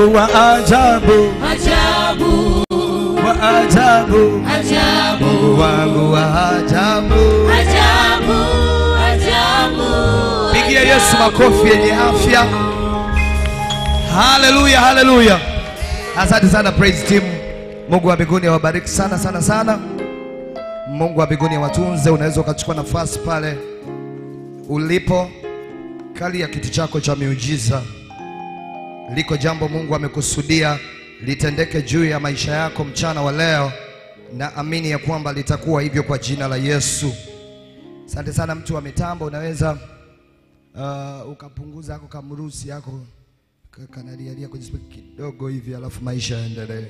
Mungu wa ajabu, ajabu, wa ajabu, ajabu, Mungu wangu wa ajabu. ajabu, ajabu. Pigia Yesu makofi yenye afya. Haleluya, haleluya. Asante sana praise team. Mungu wa mbinguni awabariki sana sana sana. Mungu wa mbinguni awatunze. Unaweza ukachukua nafasi pale ulipo, kali ya kiti chako cha miujiza. Liko jambo Mungu amekusudia litendeke juu ya maisha yako mchana wa leo, na amini ya kwamba litakuwa hivyo kwa jina la Yesu. Asante sana mtu wa mitambo, unaweza uh, ukapunguza ako kamrusi yako ka- kanalialia kwenye spika kidogo hivi, alafu maisha yaendelee.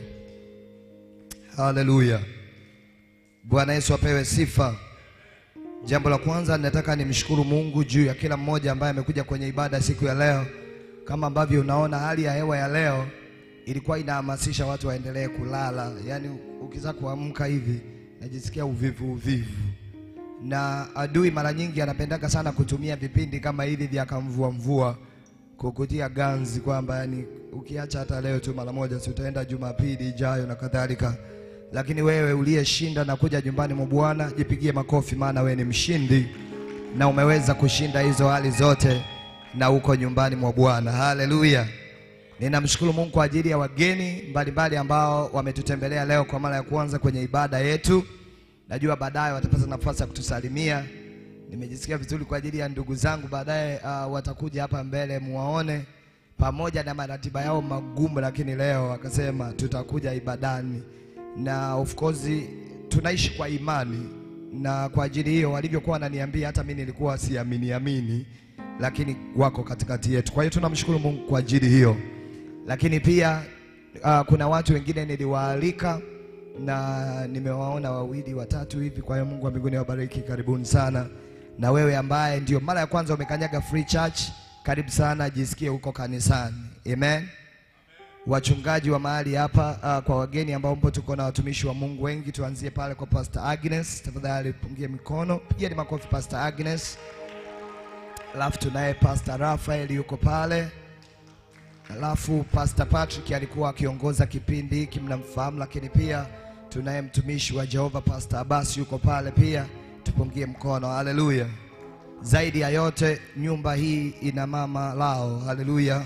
Haleluya, Bwana Yesu apewe sifa. Jambo la kwanza nataka nimshukuru Mungu juu ya kila mmoja ambaye amekuja kwenye ibada siku ya leo. Kama ambavyo unaona hali ya hewa ya leo ilikuwa inahamasisha watu waendelee kulala, yaani ukiza kuamka hivi najisikia uvivu uvivu na adui mara nyingi anapendaga sana kutumia vipindi kama hivi vya kamvua mvua kukutia ganzi kwamba yani ukiacha hata leo tu mara moja si utaenda Jumapili ijayo na kadhalika. Lakini wewe uliyeshinda na kuja nyumbani mwa Bwana, jipigie makofi, maana wewe ni mshindi na umeweza kushinda hizo hali zote na uko nyumbani mwa Bwana. Haleluya! Ninamshukuru Mungu kwa ajili ya wageni mbalimbali ambao wametutembelea leo kwa mara ya kwanza kwenye ibada yetu. Najua baadaye watapata nafasi ya kutusalimia. Nimejisikia vizuri kwa ajili ya ndugu zangu, baadaye uh, watakuja hapa mbele muwaone, pamoja na maratiba yao magumu, lakini leo wakasema tutakuja ibadani, na of course tunaishi kwa imani, na kwa ajili hiyo walivyokuwa wananiambia, hata mimi nilikuwa siamini amini, lakini wako katikati yetu. Kwa hiyo tunamshukuru Mungu kwa ajili hiyo, lakini pia uh, kuna watu wengine niliwaalika na nimewaona wawili watatu hivi. Kwa hiyo Mungu wa mbinguni awabariki, karibuni sana. Na wewe ambaye ndio mara ya kwanza umekanyaga Free Church, karibu sana, jisikie huko kanisani. Amen. Wachungaji wa mahali hapa, uh, kwa wageni ambao mpo, tuko na watumishi wa Mungu wengi. Tuanzie pale kwa Pastor Agnes, tafadhali pungie mikono, pigeni makofi Pastor Agnes. Alafu tunaye Pastor Rafael yuko pale. Alafu Pastor Patrick alikuwa akiongoza kipindi hiki, mnamfahamu, lakini pia tunaye mtumishi wa Jehova Pastor Abbas yuko pale pia, tupungie mkono. Haleluya! Zaidi ya yote, nyumba hii ina mama lao. Haleluya!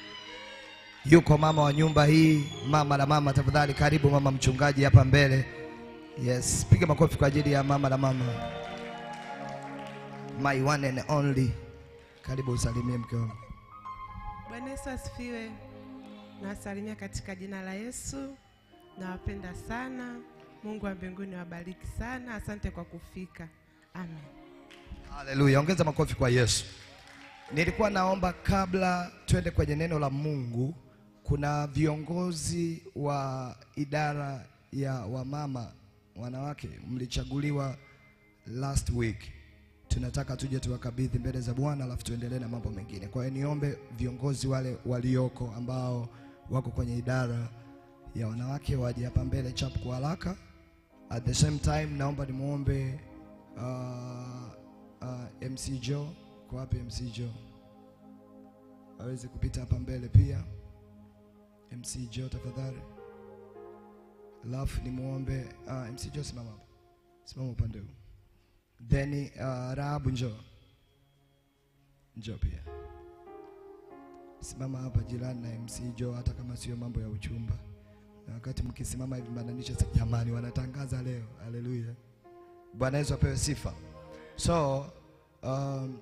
Yuko mama wa nyumba hii, mama na mama. Tafadhali karibu mama mchungaji hapa mbele. Yes, piga makofi kwa ajili ya mama na mama, my one and only. Karibu usalimie mke wangu. Bwana Yesu asifiwe. Nawasalimia katika jina la Yesu. Nawapenda sana. Mungu wa mbinguni wabariki sana. Asante kwa kufika. Amen. Haleluya, ongeza makofi kwa Yesu. Nilikuwa naomba kabla twende kwenye neno la Mungu, kuna viongozi wa idara ya wamama wanawake mlichaguliwa last week. Tunataka tuje tuwakabidhi mbele za Bwana alafu tuendelee na mambo mengine. Kwa hiyo niombe viongozi wale walioko ambao wako kwenye idara ya wanawake waje hapa mbele chap kwa haraka. At the same time naomba nimwombe uh, uh, MC Joe. Kwa wapi MC Joe? Aweze kupita hapa mbele pia. MC Joe tafadhali. Alafu nimwombe uh, MC Joe simama hapa. Simama upande huu. Then uh, Rahabu njoo. Njoo pia. Simama hapa jirani na MC Joe hata kama sio mambo ya uchumba. Na wakati mkisimama hivi mbananisha jamani wanatangaza leo. Haleluya. Bwana Yesu apewe sifa. So um,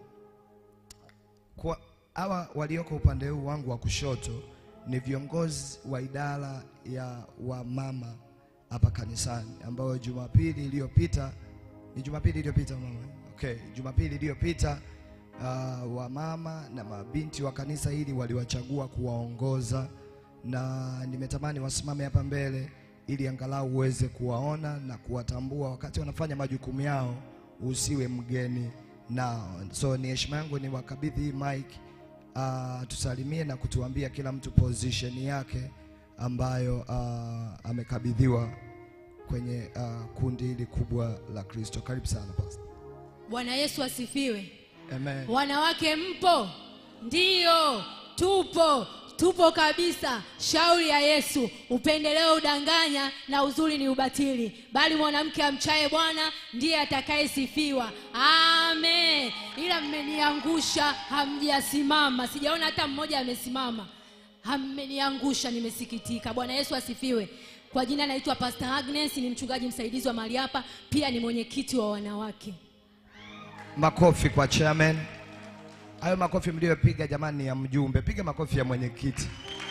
kwa hawa walioko upande huu wangu wa kushoto ni viongozi wa idara ya wamama hapa kanisani ambao Jumapili iliyopita ni Jumapili iliyopita mama. Okay, Jumapili iliyopita uh, wamama na mabinti wa kanisa hili waliwachagua kuwaongoza, na nimetamani wasimame hapa mbele ili angalau uweze kuwaona na kuwatambua wakati wanafanya majukumu yao, usiwe mgeni nao. So ni heshima yangu ni wakabidhi hii mic uh, tusalimie na kutuambia kila mtu position yake ambayo uh, amekabidhiwa kwenye uh, kundi hili kubwa la Kristo. Karibu sana pastor. Bwana Yesu asifiwe. Amen. Wanawake mpo? Ndiyo, tupo. tupo kabisa shauri ya yesu upendeleo udanganya na uzuri ni ubatili bali mwanamke amchaye bwana ndiye atakayesifiwa amen ila mmeniangusha hamjasimama sijaona hata mmoja amesimama mmeniangusha nimesikitika bwana yesu asifiwe kwa jina naitwa pastor agnes ni mchungaji msaidizi wa mahali hapa pia ni mwenyekiti wa wanawake Makofi kwa chairman. Hayo makofi mliyopiga jamani ni ya mjumbe. Piga makofi ya mwenyekiti.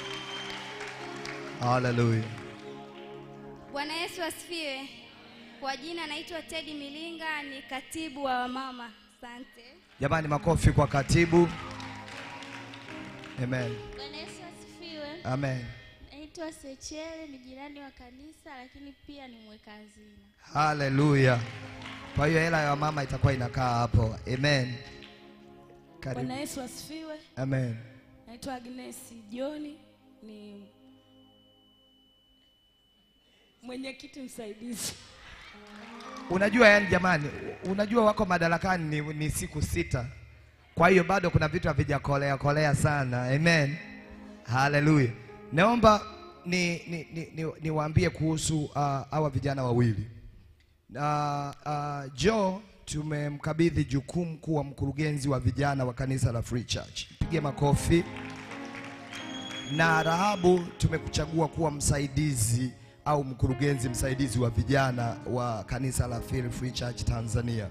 Haleluya. Bwana Yesu asifiwe. Kwa jina naitwa Teddy Milinga, ni katibu wa wamama. Asante. Jamani, makofi kwa katibu. Amen. Bwana Yesu asifiwe. Amen. Naitwa Sechere, ni jirani wa kanisa lakini pia ni mweka hazina. Haleluya. Kwa hiyo hela ya mama itakuwa inakaa hapo. Amen. Karibu. Bwana Yesu asifiwe. Amen. Naitwa Agnes Joni, ni mwenyekiti msaidizi. Unajua yani jamani, unajua wako madarakani ni, ni siku sita. Kwa hiyo bado kuna vitu havijakolea kolea sana. Amen. Haleluya. Naomba ni ni, ni, ni, niwaambie kuhusu uh, hawa vijana wawili. Uh, uh, Joe tumemkabidhi jukumu kuwa mkurugenzi wa vijana wa kanisa la Free Church. Pige makofi. Na Rahabu tumekuchagua kuwa msaidizi au mkurugenzi msaidizi wa vijana wa kanisa la Feel Free Church Tanzania.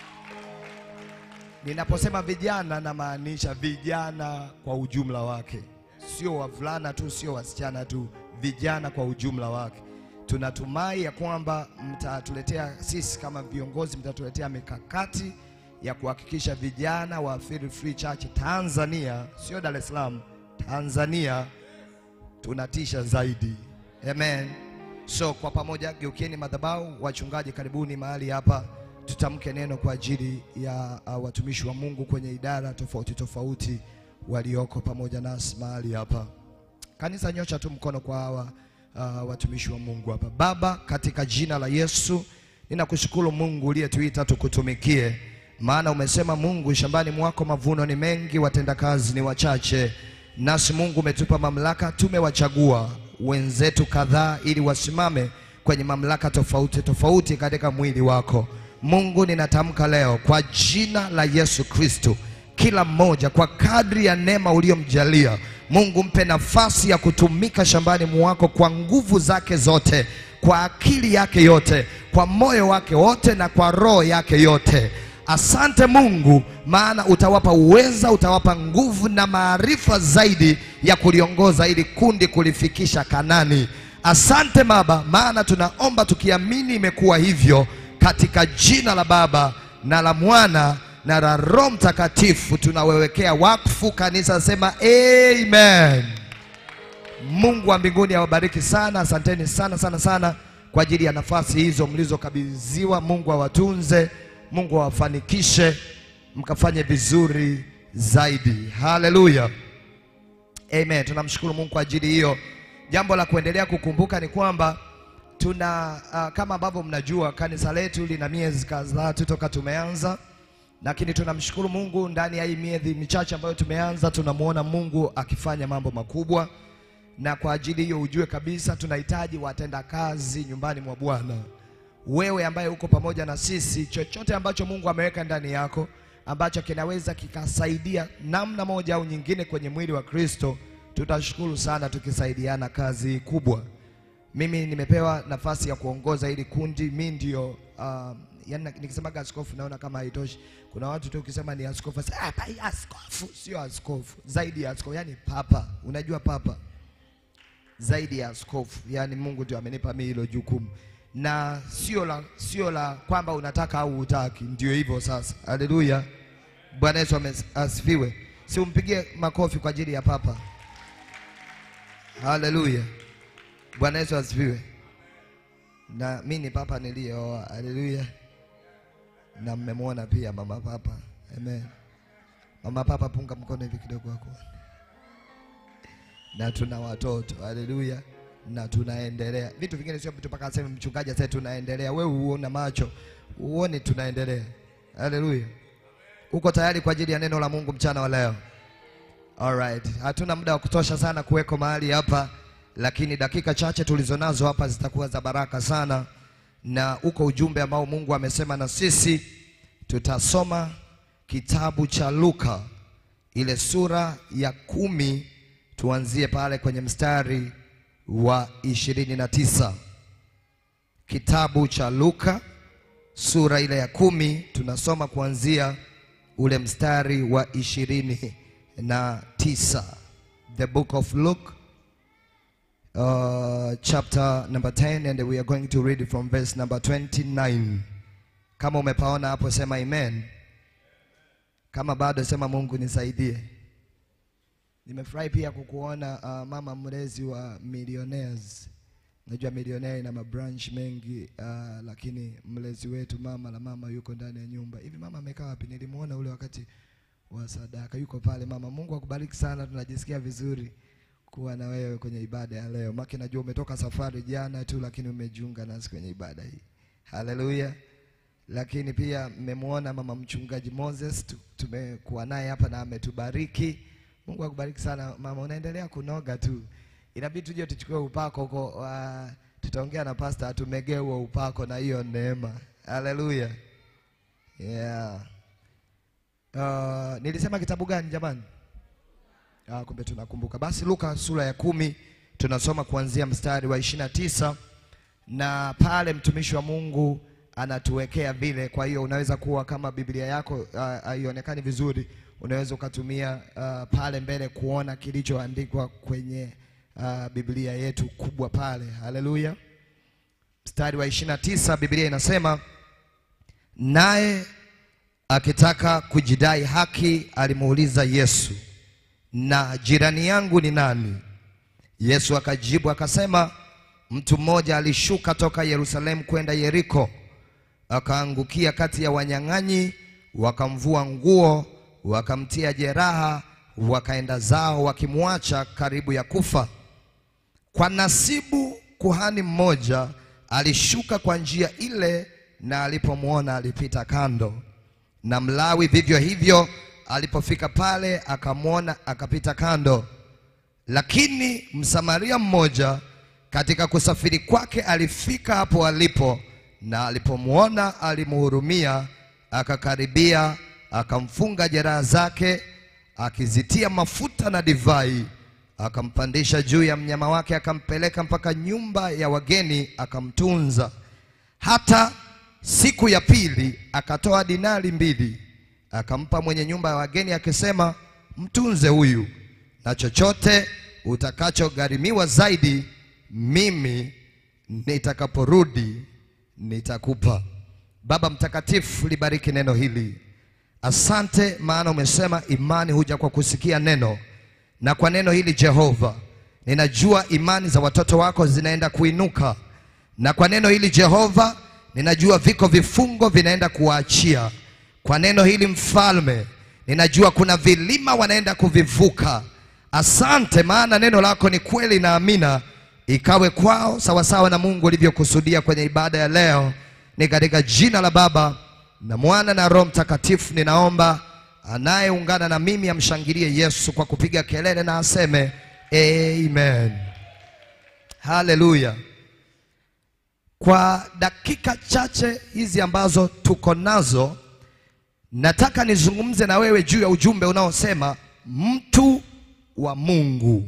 Ninaposema vijana namaanisha vijana kwa ujumla wake, sio wavulana tu, sio wasichana tu, vijana kwa ujumla wake. Tunatumai ya kwamba mtatuletea sisi kama viongozi, mtatuletea mikakati ya kuhakikisha vijana wa Feel Free Church Tanzania, sio Dar es Salaam, Tanzania tunatisha zaidi. Amen. So kwa pamoja geukieni madhabahu, wachungaji karibuni mahali hapa, tutamke neno kwa ajili ya uh, watumishi wa Mungu kwenye idara tofauti tofauti walioko pamoja nasi mahali hapa. Kanisa, nyosha tu mkono kwa hawa uh, watumishi wa Mungu hapa. Baba, katika jina la Yesu ninakushukuru Mungu uliyetuita tukutumikie, maana umesema Mungu, shambani mwako mavuno ni mengi, watendakazi ni wachache. Nasi Mungu umetupa mamlaka, tumewachagua wenzetu kadhaa ili wasimame kwenye mamlaka tofauti tofauti katika mwili wako. Mungu, ninatamka leo kwa jina la Yesu Kristo, kila mmoja kwa kadri ya neema uliyomjalia Mungu, mpe nafasi ya kutumika shambani mwako kwa nguvu zake zote, kwa akili yake yote, kwa moyo wake wote na kwa roho yake yote. Asante Mungu, maana utawapa uweza, utawapa nguvu na maarifa zaidi ya kuliongoza ili kundi kulifikisha Kanani. Asante Baba, maana tunaomba tukiamini imekuwa hivyo, katika jina la Baba na la Mwana na la Roho Mtakatifu tunawewekea wakfu. Kanisa sema amen. Mungu wa mbinguni awabariki sana. Asanteni sana sana sana kwa ajili ya nafasi hizo mlizokabidhiwa. Mungu awatunze, Mungu awafanikishe, mkafanye vizuri zaidi. Haleluya, amen. Tunamshukuru Mungu kwa ajili hiyo. Jambo la kuendelea kukumbuka ni kwamba tuna uh, kama ambavyo mnajua kanisa letu lina miezi kadhaa tu toka tumeanza, lakini tunamshukuru Mungu ndani ya hii miezi michache ambayo tumeanza, tunamwona Mungu akifanya mambo makubwa na kwa ajili hiyo ujue kabisa tunahitaji watenda kazi nyumbani mwa Bwana. Wewe ambaye uko pamoja na sisi, chochote ambacho Mungu ameweka ndani yako ambacho kinaweza kikasaidia namna moja au nyingine kwenye mwili wa Kristo, tutashukuru sana tukisaidiana kazi hii kubwa. Mimi nimepewa nafasi ya kuongoza hili kundi, mi ndio uh, yani nikisemaga askofu naona kama haitoshi. Kuna watu tu ukisema ni askofu, sasa hapa hii askofu sio askofu, zaidi ya askofu, yani papa. Unajua papa zaidi ya askofu, yaani Mungu ndio amenipa mimi hilo jukumu, na sio la sio la kwamba unataka au hutaki, ndio hivyo sasa. Haleluya, Bwana Yesu ame- asifiwe. Si umpigie makofi kwa ajili ya papa. Haleluya, Bwana Yesu asifiwe. Na mimi ni papa niliyeoa. Haleluya, na mmemwona pia mama papa. Amen. Mama papa, punga mkono hivi kidogo wako na tuna watoto haleluya, na tunaendelea. Vitu vingine sio vitu mpaka aseme mchungaji aseme tunaendelea. Wewe uona macho uone tunaendelea. Haleluya, uko tayari kwa ajili ya neno la Mungu mchana wa leo? Alright. Hatuna muda wa kutosha sana kuweko mahali hapa, lakini dakika chache tulizonazo hapa zitakuwa za baraka sana, na uko ujumbe ambao Mungu amesema na sisi. Tutasoma kitabu cha Luka ile sura ya kumi, tuanzie pale kwenye mstari wa ishirini na tisa. Kitabu cha Luka sura ile ya kumi tunasoma kuanzia ule mstari wa ishirini na tisa. The book of Luke uh, chapter number 10 and we are going to read from verse number 29. Kama umepaona hapo sema amen. Kama bado sema Mungu nisaidie. Nimefurahi pia kukuona uh, mama mlezi wa Millionaires. Najua Millionaire ina mabranch mengi uh, lakini mlezi wetu mama la mama yuko ndani ya nyumba. Hivi mama amekaa wapi? Nilimuona ule wakati wa sadaka. Yuko pale mama. Mungu akubariki sana, tunajisikia vizuri kuwa na wewe kwenye ibada ya leo. Maki najua umetoka safari jana tu lakini umejiunga nasi kwenye ibada hii. Haleluya. Lakini pia mmemwona mama mchungaji Moses tu- tumekuwa naye hapa na ametubariki. Mungu akubariki sana mama, unaendelea kunoga tu. Inabidi tuje tuchukue upako huko, uh, tutaongea na pastor atumegee huo upako na hiyo neema. Haleluya. Yeah. Uh, nilisema kitabu gani jamani? Ah, kumbe tunakumbuka. Basi Luka sura ya kumi tunasoma kuanzia mstari wa ishirini na tisa na pale mtumishi wa Mungu anatuwekea vile. Kwa hiyo unaweza kuwa kama Biblia yako ah, haionekani vizuri, unaweza ukatumia ah, pale mbele kuona kilichoandikwa kwenye ah, Biblia yetu kubwa pale. Haleluya. Mstari wa ishirini na tisa Biblia inasema naye akitaka kujidai haki alimuuliza Yesu, na jirani yangu ni nani? Yesu akajibu akasema, mtu mmoja alishuka toka Yerusalemu kwenda Yeriko, akaangukia kati ya wanyang'anyi, wakamvua nguo, wakamtia jeraha, wakaenda zao wakimwacha karibu ya kufa. Kwa nasibu kuhani mmoja alishuka kwa njia ile, na alipomwona alipita kando. Na Mlawi vivyo hivyo, alipofika pale akamwona, akapita kando. Lakini Msamaria mmoja katika kusafiri kwake alifika hapo alipo, na alipomwona alimhurumia, akakaribia, akamfunga jeraha zake, akizitia mafuta na divai, akampandisha juu ya mnyama wake, akampeleka mpaka nyumba ya wageni, akamtunza. Hata siku ya pili akatoa dinari mbili, akampa mwenye nyumba ya wageni, akisema, mtunze huyu na chochote utakachogharimiwa zaidi, mimi nitakaporudi nitakupa. Baba Mtakatifu, libariki neno hili. Asante, maana umesema imani huja kwa kusikia neno, na kwa neno hili Jehova, ninajua imani za watoto wako zinaenda kuinuka, na kwa neno hili Jehova, ninajua viko vifungo vinaenda kuwaachia. Kwa neno hili Mfalme, ninajua kuna vilima wanaenda kuvivuka. Asante, maana neno lako ni kweli na amina, ikawe kwao sawasawa na Mungu ulivyokusudia kwenye ibada ya leo. Ni katika jina la Baba na Mwana na Roho Mtakatifu ninaomba. Anayeungana na mimi amshangilie Yesu kwa kupiga kelele na aseme amen. Haleluya. Kwa dakika chache hizi ambazo tuko nazo, nataka nizungumze na wewe juu ya ujumbe unaosema mtu wa Mungu.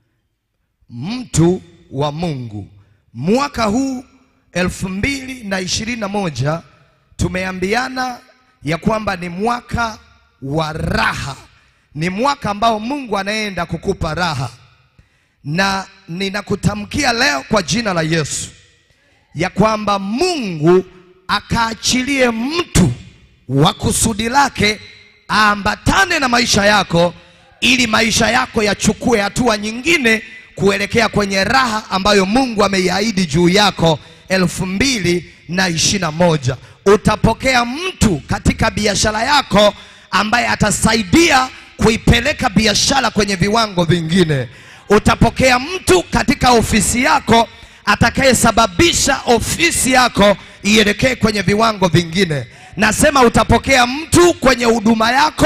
Mtu wa Mungu. Mwaka huu elfu mbili na ishirini na moja tumeambiana ya kwamba ni mwaka wa raha, ni mwaka ambao Mungu anaenda kukupa raha, na ninakutamkia leo kwa jina la Yesu ya kwamba Mungu akaachilie mtu wa kusudi lake aambatane na maisha yako ili maisha yako yachukue hatua nyingine kuelekea kwenye raha ambayo Mungu ameiahidi juu yako elfu mbili na ishirini na moja. Utapokea mtu katika biashara yako ambaye atasaidia kuipeleka biashara kwenye viwango vingine. Utapokea mtu katika ofisi yako atakayesababisha ofisi yako ielekee kwenye viwango vingine. Nasema utapokea mtu kwenye huduma yako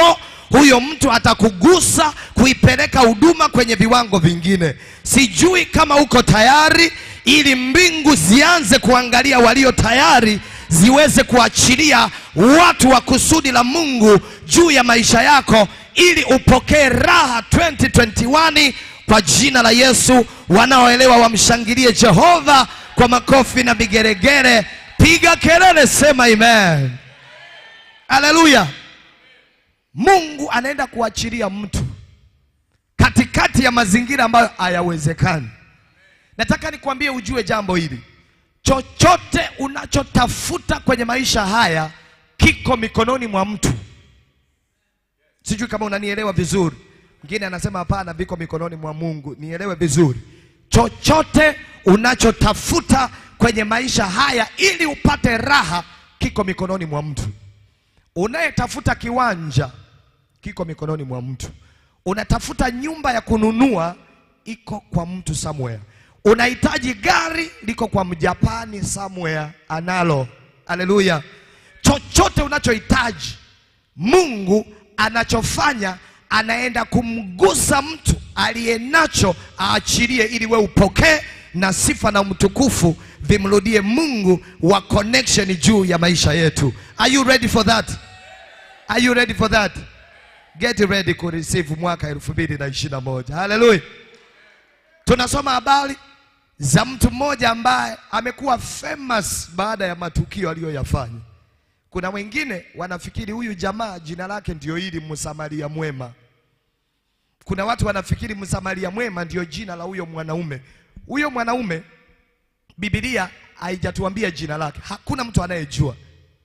huyo mtu atakugusa kuipeleka huduma kwenye viwango vingine. Sijui kama uko tayari, ili mbingu zianze kuangalia walio tayari, ziweze kuachilia watu wa kusudi la Mungu juu ya maisha yako, ili upokee raha 2021 kwa jina la Yesu. Wanaoelewa wamshangilie Jehova kwa makofi na vigeregere. Piga kelele, sema amen. Haleluya! Mungu anaenda kuachilia mtu katikati ya mazingira ambayo hayawezekani. Nataka nikwambie ujue jambo hili, chochote unachotafuta kwenye maisha haya kiko mikononi mwa mtu. Sijui kama unanielewa vizuri. Mwingine anasema hapana, viko mikononi mwa Mungu. Nielewe vizuri, chochote unachotafuta kwenye maisha haya ili upate raha kiko mikononi mwa mtu. Unayetafuta kiwanja kiko mikononi mwa mtu. Unatafuta nyumba ya kununua iko kwa mtu somewhere. Unahitaji gari liko kwa mjapani somewhere analo. Haleluya! Chochote unachohitaji Mungu anachofanya anaenda kumgusa mtu aliye nacho aachilie, ili we upokee na sifa na mtukufu vimrudie Mungu wa connection juu ya maisha yetu. Are you ready for that? Are you ready for that? Get ready ku receive mwaka elfu mbili na ishirini na moja. Haleluya! Tunasoma habari za mtu mmoja ambaye amekuwa famous baada ya matukio aliyoyafanya. Kuna wengine wanafikiri huyu jamaa jina lake ndio hili Msamaria mwema. Kuna watu wanafikiri Msamaria mwema ndio jina la huyo mwanaume. Huyo mwanaume Biblia haijatuambia jina lake, hakuna mtu anayejua.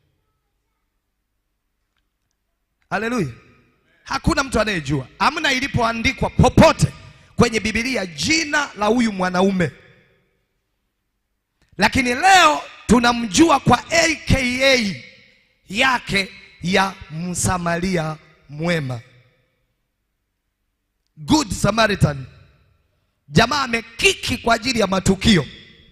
Haleluya, hakuna mtu anayejua, amna ilipoandikwa popote kwenye Biblia jina la huyu mwanaume, lakini leo tunamjua kwa aka yake ya Msamaria mwema, Good Samaritan. Jamaa amekiki kwa ajili ya matukio.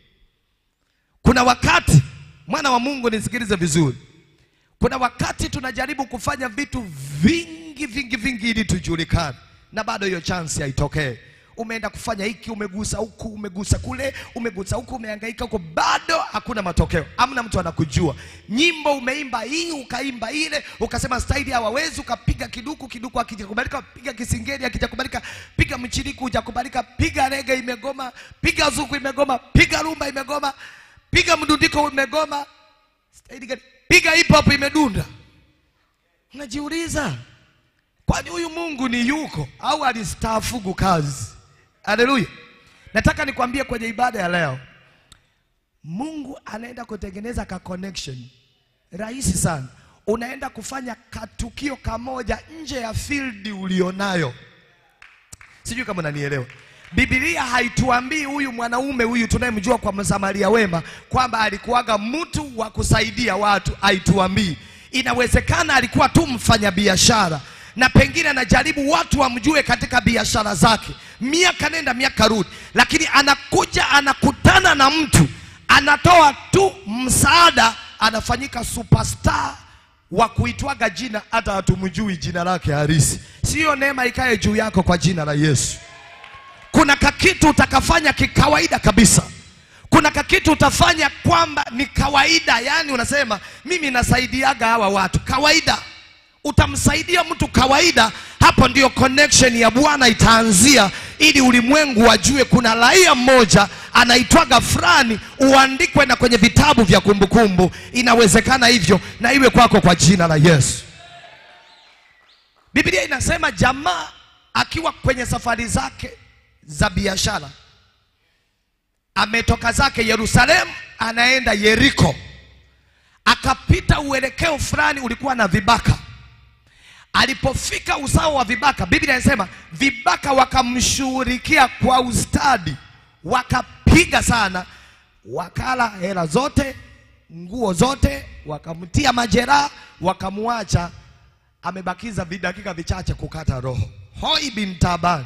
Kuna wakati mwana wa Mungu, nisikilize vizuri, kuna wakati tunajaribu kufanya vitu vingi vingi vingi ili tujulikane, na bado hiyo chance haitokee. Umeenda kufanya hiki, umegusa huku, umegusa kule, umegusa huku, umehangaika huko, bado hakuna matokeo, hamna mtu anakujua. Nyimbo umeimba hii, ukaimba ile, ukasema staili hawawezi, ukapiga kiduku, kiduku hakijakubalika, piga kisingeli hakijakubalika, piga mchiriku hujakubalika, piga rege imegoma, piga zuku imegoma, piga rumba imegoma, piga mdundiko umegoma, staili gani? Piga hip hop imedunda. Unajiuliza, kwani huyu Mungu ni yuko au alistaafugu kazi? Haleluya! Nataka nikwambie kwenye ibada ya leo, Mungu anaenda kutengeneza ka connection rahisi sana. Unaenda kufanya katukio kamoja nje ya field ulionayo. Sijui kama unanielewa. Biblia haituambii huyu mwanaume huyu tunayemjua kwa Msamaria wema kwamba alikuwaga mtu wa kusaidia watu, haituambii. Inawezekana alikuwa tu mfanyabiashara na pengine anajaribu watu wamjue katika biashara zake, miaka nenda miaka rudi, lakini anakuja anakutana na mtu anatoa tu msaada, anafanyika superstar wa kuitwaga jina, hata hatumjui jina lake halisi. Siyo neema ikae juu yako kwa jina la Yesu. Kuna kakitu utakafanya kikawaida kabisa. Kuna kakitu utafanya kwamba ni kawaida, yani unasema mimi nasaidiaga hawa watu kawaida. Utamsaidia mtu kawaida, hapo ndio connection ya Bwana itaanzia, ili ulimwengu wajue kuna raia mmoja anaitwaga fulani, uandikwe na kwenye vitabu vya kumbukumbu. Inawezekana hivyo, na iwe kwako kwa jina la Yesu. Biblia inasema jamaa akiwa kwenye safari zake za biashara ametoka zake Yerusalemu anaenda Yeriko, akapita uelekeo fulani ulikuwa na vibaka. Alipofika usawa wa vibaka, Biblia inasema vibaka wakamshughulikia kwa ustadi, wakapiga sana, wakala hela zote, nguo zote, wakamtia majeraha, wakamwacha amebakiza vidakika vichache kukata roho. Hoi bin Taban.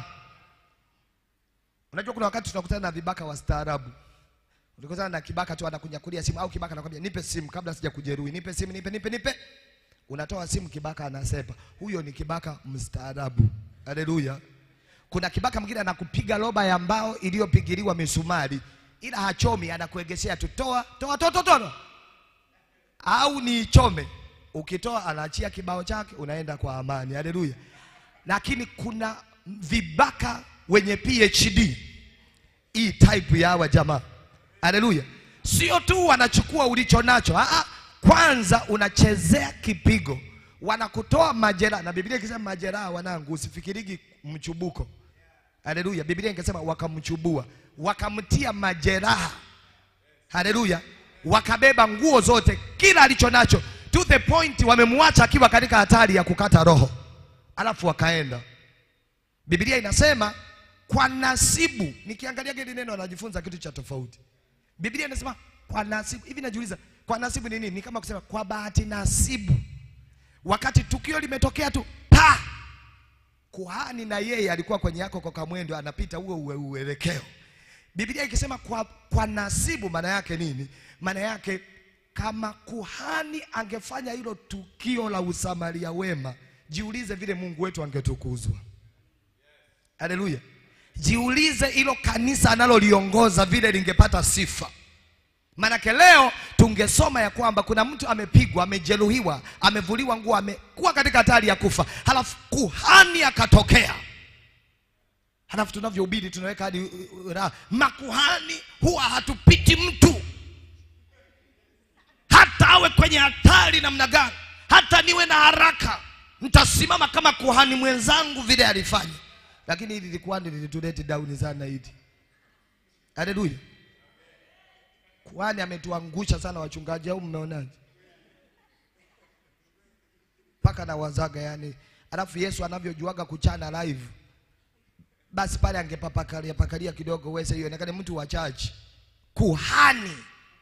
Unajua kuna wakati tunakutana na vibaka wastaarabu. Ulikutana na kibaka tu anakunyakulia simu au kibaka anakwambia nipe simu kabla sija kujeruhi. Nipe simu, nipe nipe nipe. unatoa simu, kibaka anasepa. Huyo ni kibaka mstaarabu. Haleluya! Kuna kibaka mwingine anakupiga roba ya mbao iliyopigiliwa misumari, ila hachomi, anakuegeshea tu, toa toa toa toa, toa. au ni chome. Ukitoa anaachia kibao chake, unaenda kwa amani. Haleluya! Lakini kuna vibaka wenye PhD hii type ya hawa jamaa. Haleluya! Sio tu wanachukua ulicho nacho, ah, kwanza unachezea kipigo, wanakutoa majeraha, na Biblia ikisema majeraha, wanangu, usifikirigi mchubuko. Haleluya! Biblia ingesema wakamchubua, wakamtia majeraha. Haleluya! Wakabeba nguo zote, kila alicho nacho, to the point wamemwacha akiwa katika hatari ya kukata roho, alafu wakaenda. Biblia inasema kwa nasibu. Nikiangalia hili neno najifunza kitu cha tofauti. Biblia inasema kwa nasibu. Hivi najiuliza, kwa nasibu ni nini? Ni kama kusema kwa bahati nasibu, wakati tukio limetokea tu pa kuhani na yeye alikuwa kwenye yako kwa kamwendo, anapita huo uwe uelekeo. Biblia ikisema kwa, kwa nasibu, maana yake nini? Maana yake kama kuhani angefanya hilo tukio la usamaria wema, jiulize vile Mungu wetu angetukuzwa. Haleluya! Jiulize hilo kanisa analoliongoza vile lingepata sifa. Maanake leo tungesoma ya kwamba kuna mtu amepigwa, amejeruhiwa, amevuliwa nguo, amekuwa katika hatari ya kufa, halafu kuhani akatokea. Halafu tunavyohubiri tunaweka hadi uh, uh, raha. Makuhani huwa hatupiti mtu, hata awe kwenye hatari namna gani, hata niwe na haraka, nitasimama kama kuhani mwenzangu vile alifanya. Lakini hili lilikuwa lilitulete down sana hili. Haleluya. Kuhani ametuangusha sana wachungaji, au mmeonaje? Mpaka na wazaga yani, alafu Yesu anavyojuaga kuchana live, basi pale angepapakalia pakalia kidogo, wese hiyo onekane mtu wa church. Kuhani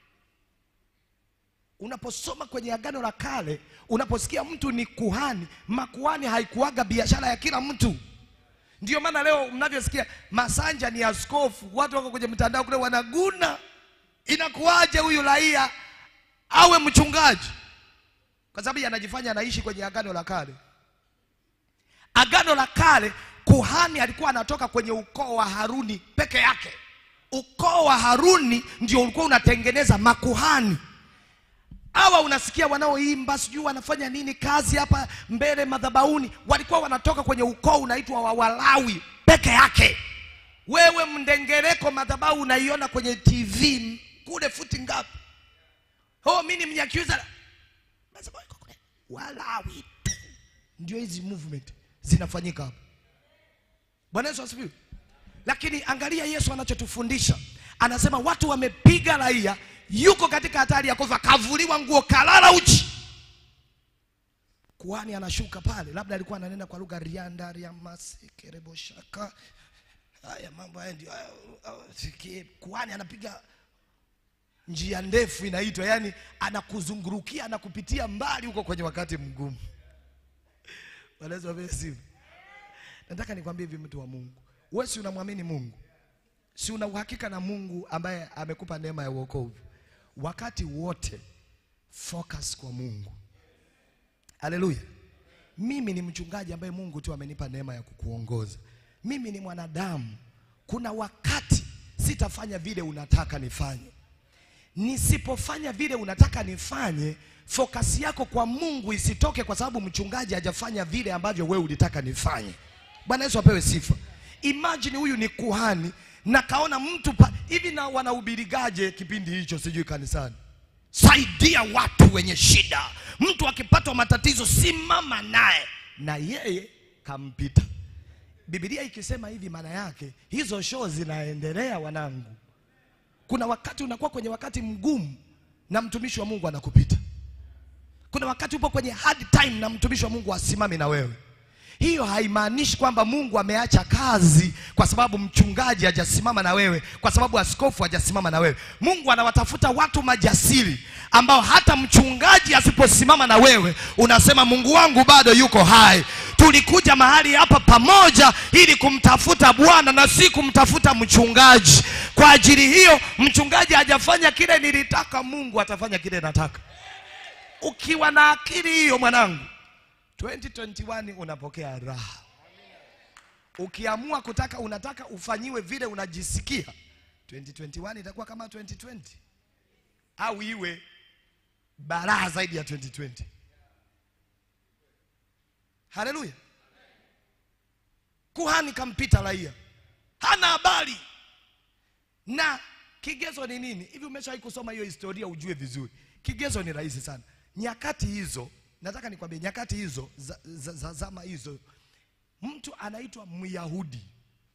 unaposoma kwenye Agano la Kale, unaposikia mtu ni kuhani, makuhani haikuaga biashara ya kila mtu. Ndio maana leo mnavyosikia Masanja ni askofu, watu wako kwenye mtandao kule wanaguna Inakuwaje huyu raia awe mchungaji? Kwa sababu anajifanya anaishi kwenye agano la kale. Agano la kale, kuhani alikuwa anatoka kwenye ukoo wa Haruni peke yake. Ukoo wa Haruni ndio ulikuwa unatengeneza makuhani. Hawa unasikia wanaoimba sijui wanafanya nini kazi hapa mbele madhabahuni, walikuwa wanatoka kwenye ukoo unaitwa wa Walawi peke yake. Wewe mndengereko madhabahu unaiona kwenye TV kule futi ngapi? Oh, mimi ni Mnyakyusa. Madhabahu iko kule. Walawi tu. Ndio hizi movement zinafanyika hapa. Bwana Yesu asifiwe. Lakini angalia Yesu anachotufundisha. Anasema watu wamepiga raia, yuko katika hatari ya kufa, kavuliwa nguo, kalala uchi. Kuhani anashuka pale, labda alikuwa ananena kwa lugha rianda riamasi kereboshaka haya mambo haya ndio haya, uh, sikie. Kuhani anapiga njia ndefu inaitwa, yani anakuzungurukia anakupitia mbali huko kwenye wakati mgumu. Walezi wa simu. Nataka nikwambie hivi, mtu wa Mungu, wewe si unamwamini Mungu, si una uhakika na Mungu ambaye amekupa neema ya wokovu? Wakati wote focus kwa Mungu. Haleluya! Mimi ni mchungaji ambaye Mungu tu amenipa neema ya kukuongoza mimi ni mwanadamu. Kuna wakati sitafanya vile unataka nifanye. Nisipofanya vile unataka nifanye, fokasi yako kwa Mungu isitoke kwa sababu mchungaji hajafanya vile ambavyo wewe ulitaka nifanye. Bwana Yesu apewe sifa. Imagine huyu ni kuhani na kaona mtu pa, hivi na wanahubirigaje kipindi hicho sijui kanisani? Saidia watu wenye shida. Mtu akipatwa matatizo simama naye, na yeye kampita. Biblia ikisema hivi, maana yake hizo show zinaendelea, wanangu. Kuna wakati unakuwa kwenye wakati mgumu na mtumishi wa Mungu anakupita. Kuna wakati upo kwenye hard time na mtumishi wa Mungu asimame na wewe. Hiyo haimaanishi kwamba Mungu ameacha kazi kwa sababu mchungaji hajasimama na wewe, kwa sababu askofu hajasimama na wewe. Mungu anawatafuta watu majasiri ambao hata mchungaji asiposimama na wewe unasema Mungu wangu bado yuko hai. Tulikuja mahali hapa pamoja ili kumtafuta Bwana na si kumtafuta mchungaji. Kwa ajili hiyo mchungaji hajafanya kile nilitaka, Mungu atafanya kile nataka. ukiwa na akili hiyo mwanangu 2021 unapokea raha ukiamua kutaka unataka ufanyiwe vile unajisikia 2021 itakuwa kama 2020 au iwe baraha zaidi ya 2020 haleluya kuhani kampita raia hana habari na kigezo ni nini hivi umeshawahi kusoma hiyo historia ujue vizuri kigezo ni rahisi sana nyakati hizo nataka nikwambie nyakati hizo za, za, za zama hizo mtu anaitwa myahudi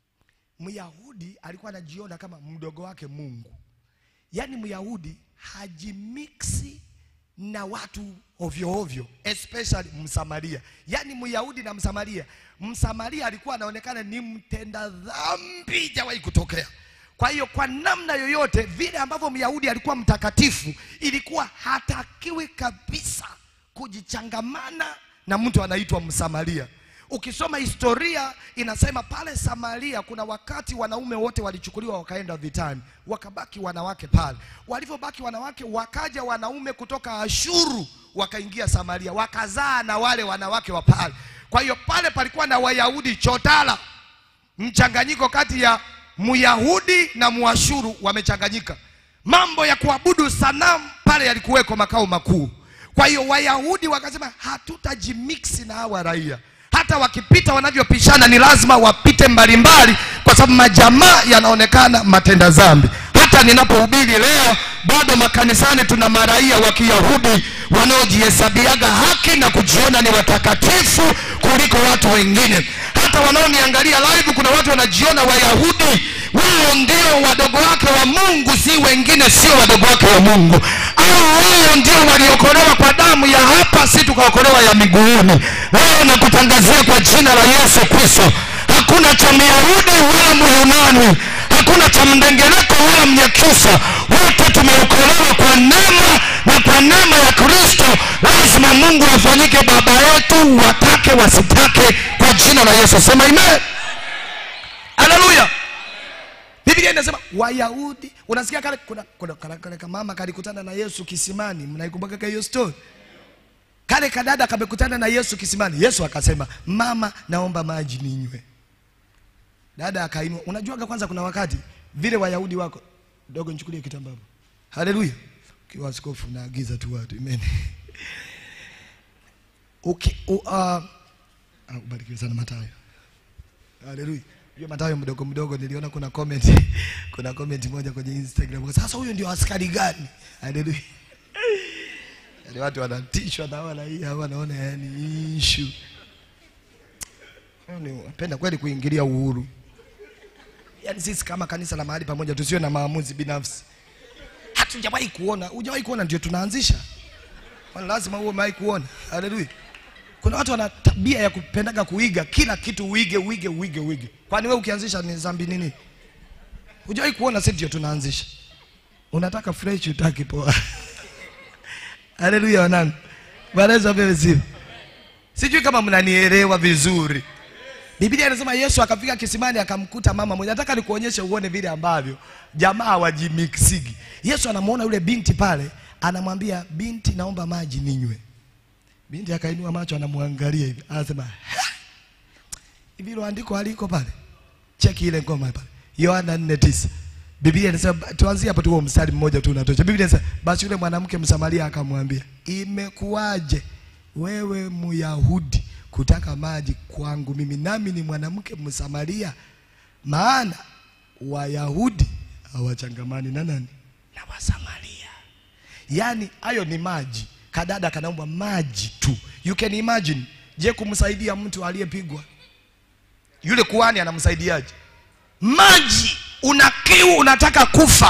myahudi alikuwa anajiona kama mdogo wake mungu yaani myahudi hajimiksi na watu ovyo ovyo especially msamaria yaani myahudi na msamaria msamaria alikuwa anaonekana ni mtenda dhambi jawahi kutokea kwa hiyo kwa namna yoyote vile ambavyo myahudi alikuwa mtakatifu ilikuwa hatakiwi kabisa kujichangamana na mtu anaitwa msamaria ukisoma historia inasema pale samaria kuna wakati wanaume wote walichukuliwa wakaenda vitani wakabaki wanawake pale walivyobaki wanawake wakaja wanaume kutoka ashuru wakaingia samaria wakazaa na wale wanawake wa pale kwa hiyo pale palikuwa na wayahudi chotala mchanganyiko kati ya myahudi na mwashuru wamechanganyika mambo ya kuabudu sanamu pale yalikuweko makao makuu kwa hiyo wayahudi wakasema hatutajimiksi na hawa raia hata wakipita wanavyopishana ni lazima wapite mbalimbali kwa sababu majamaa yanaonekana matenda dhambi hata ninapohubiri leo bado makanisani tuna maraia wa kiyahudi wanaojihesabiaga haki na kujiona ni watakatifu kuliko watu wengine hata wanaoniangalia live kuna watu wanajiona wayahudi wao ndio wadogo wake wa mungu si wengine sio wadogo wake wa mungu au wao ndio waliokolewa kwa damu ya hapa si tukaokolewa ya miguuni leo nakutangazia kwa jina la yesu kristo hakuna cha myahudi wala myunani hakuna cha mdengereko wala mnyakyusa wote tumeokolewa kwa neema na kwa neema ya kristo lazima mungu afanyike baba yetu watake wasitake kwa jina la yesu sema amen haleluya biblia inasema wayahudi unasikia kale kuna, kuna, kale, kale kamama kalikutana na yesu kisimani mnaikumbuka hiyo story kale kadada kamekutana na yesu kisimani yesu akasema mama naomba maji ninywe dada akainua unajuaga kwanza kuna wakati vile wayahudi wako dogo nichukulie kitambaa haleluya ukiwa askofu naagiza tu watu amen Uki, u, uh, ah, ubarikiwe sana matayo haleluya hiyo matayo mdogo mdogo niliona kuna comment kuna comment moja kwenye instagram sasa huyo ndio askari gani haleluya yani watu wanatishwa na wala hii hawa wanaona yani issue napenda kweli kuingilia uhuru yaani sisi kama kanisa la mahali pamoja tusiwe na maamuzi binafsi hatujawahi kuona hujawahi kuona ndio tunaanzisha Kwani lazima uwe umewahi kuona haleluya kuna watu wana tabia ya kupendaga kuiga kila kitu uige uige uige uige kwani wewe ukianzisha ni dhambi nini hujawahi kuona sisi ndio tunaanzisha unataka fresh utaki poa haleluya wanangu bwana yesu apewe sifa sijui kama mnanielewa vizuri biblia inasema yesu akafika kisimani akamkuta mama mmoja nataka nikuonyeshe uone vile ambavyo jamaa wajimiksigi yesu anamwona yule binti pale anamwambia binti naomba maji ninywe binti akainua macho anamwangalia hivi anasema "Ha! hivi hilo andiko aliko pale cheki ile ngoma pale yohana 49 biblia inasema tuanzie hapo tu huo mstari mmoja tu unatosha biblia inasema basi yule mwanamke msamaria akamwambia imekuwaje wewe myahudi kutaka maji kwangu mimi nami ni mwanamke msamaria maana wayahudi hawachangamani na nani na wasamaria yaani hayo ni maji kadada kanaomba maji tu you can imagine je kumsaidia mtu aliyepigwa yule kuhani anamsaidiaje maji una kiu unataka kufa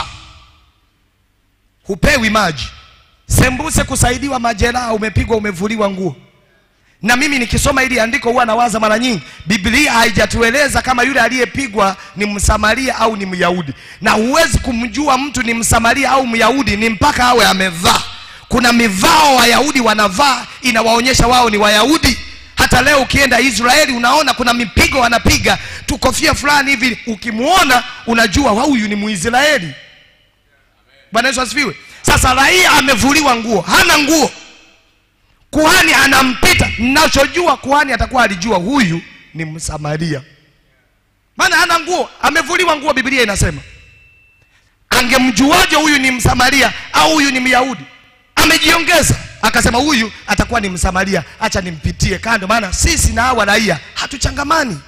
hupewi maji sembuse kusaidiwa majeraha umepigwa umevuliwa nguo na mimi nikisoma hili andiko huwa nawaza mara nyingi biblia haijatueleza kama yule aliyepigwa ni msamaria au ni myahudi na huwezi kumjua mtu ni msamaria au myahudi ni mpaka awe amevaa kuna mivao wayahudi wanavaa inawaonyesha wao ni wayahudi hata leo ukienda israeli unaona kuna mipigo wanapiga tukofia fulani hivi ukimwona unajua wa huyu ni muisraeli bwana yesu asifiwe sasa raia amevuliwa nguo hana nguo kuhani anampita nachojua kuhani atakuwa alijua huyu ni msamaria maana hana nguo amevuliwa nguo biblia inasema angemjuaje huyu ni msamaria au huyu ni myahudi amejiongeza akasema huyu atakuwa ni msamaria acha nimpitie kando maana sisi na hawa raia hatuchangamani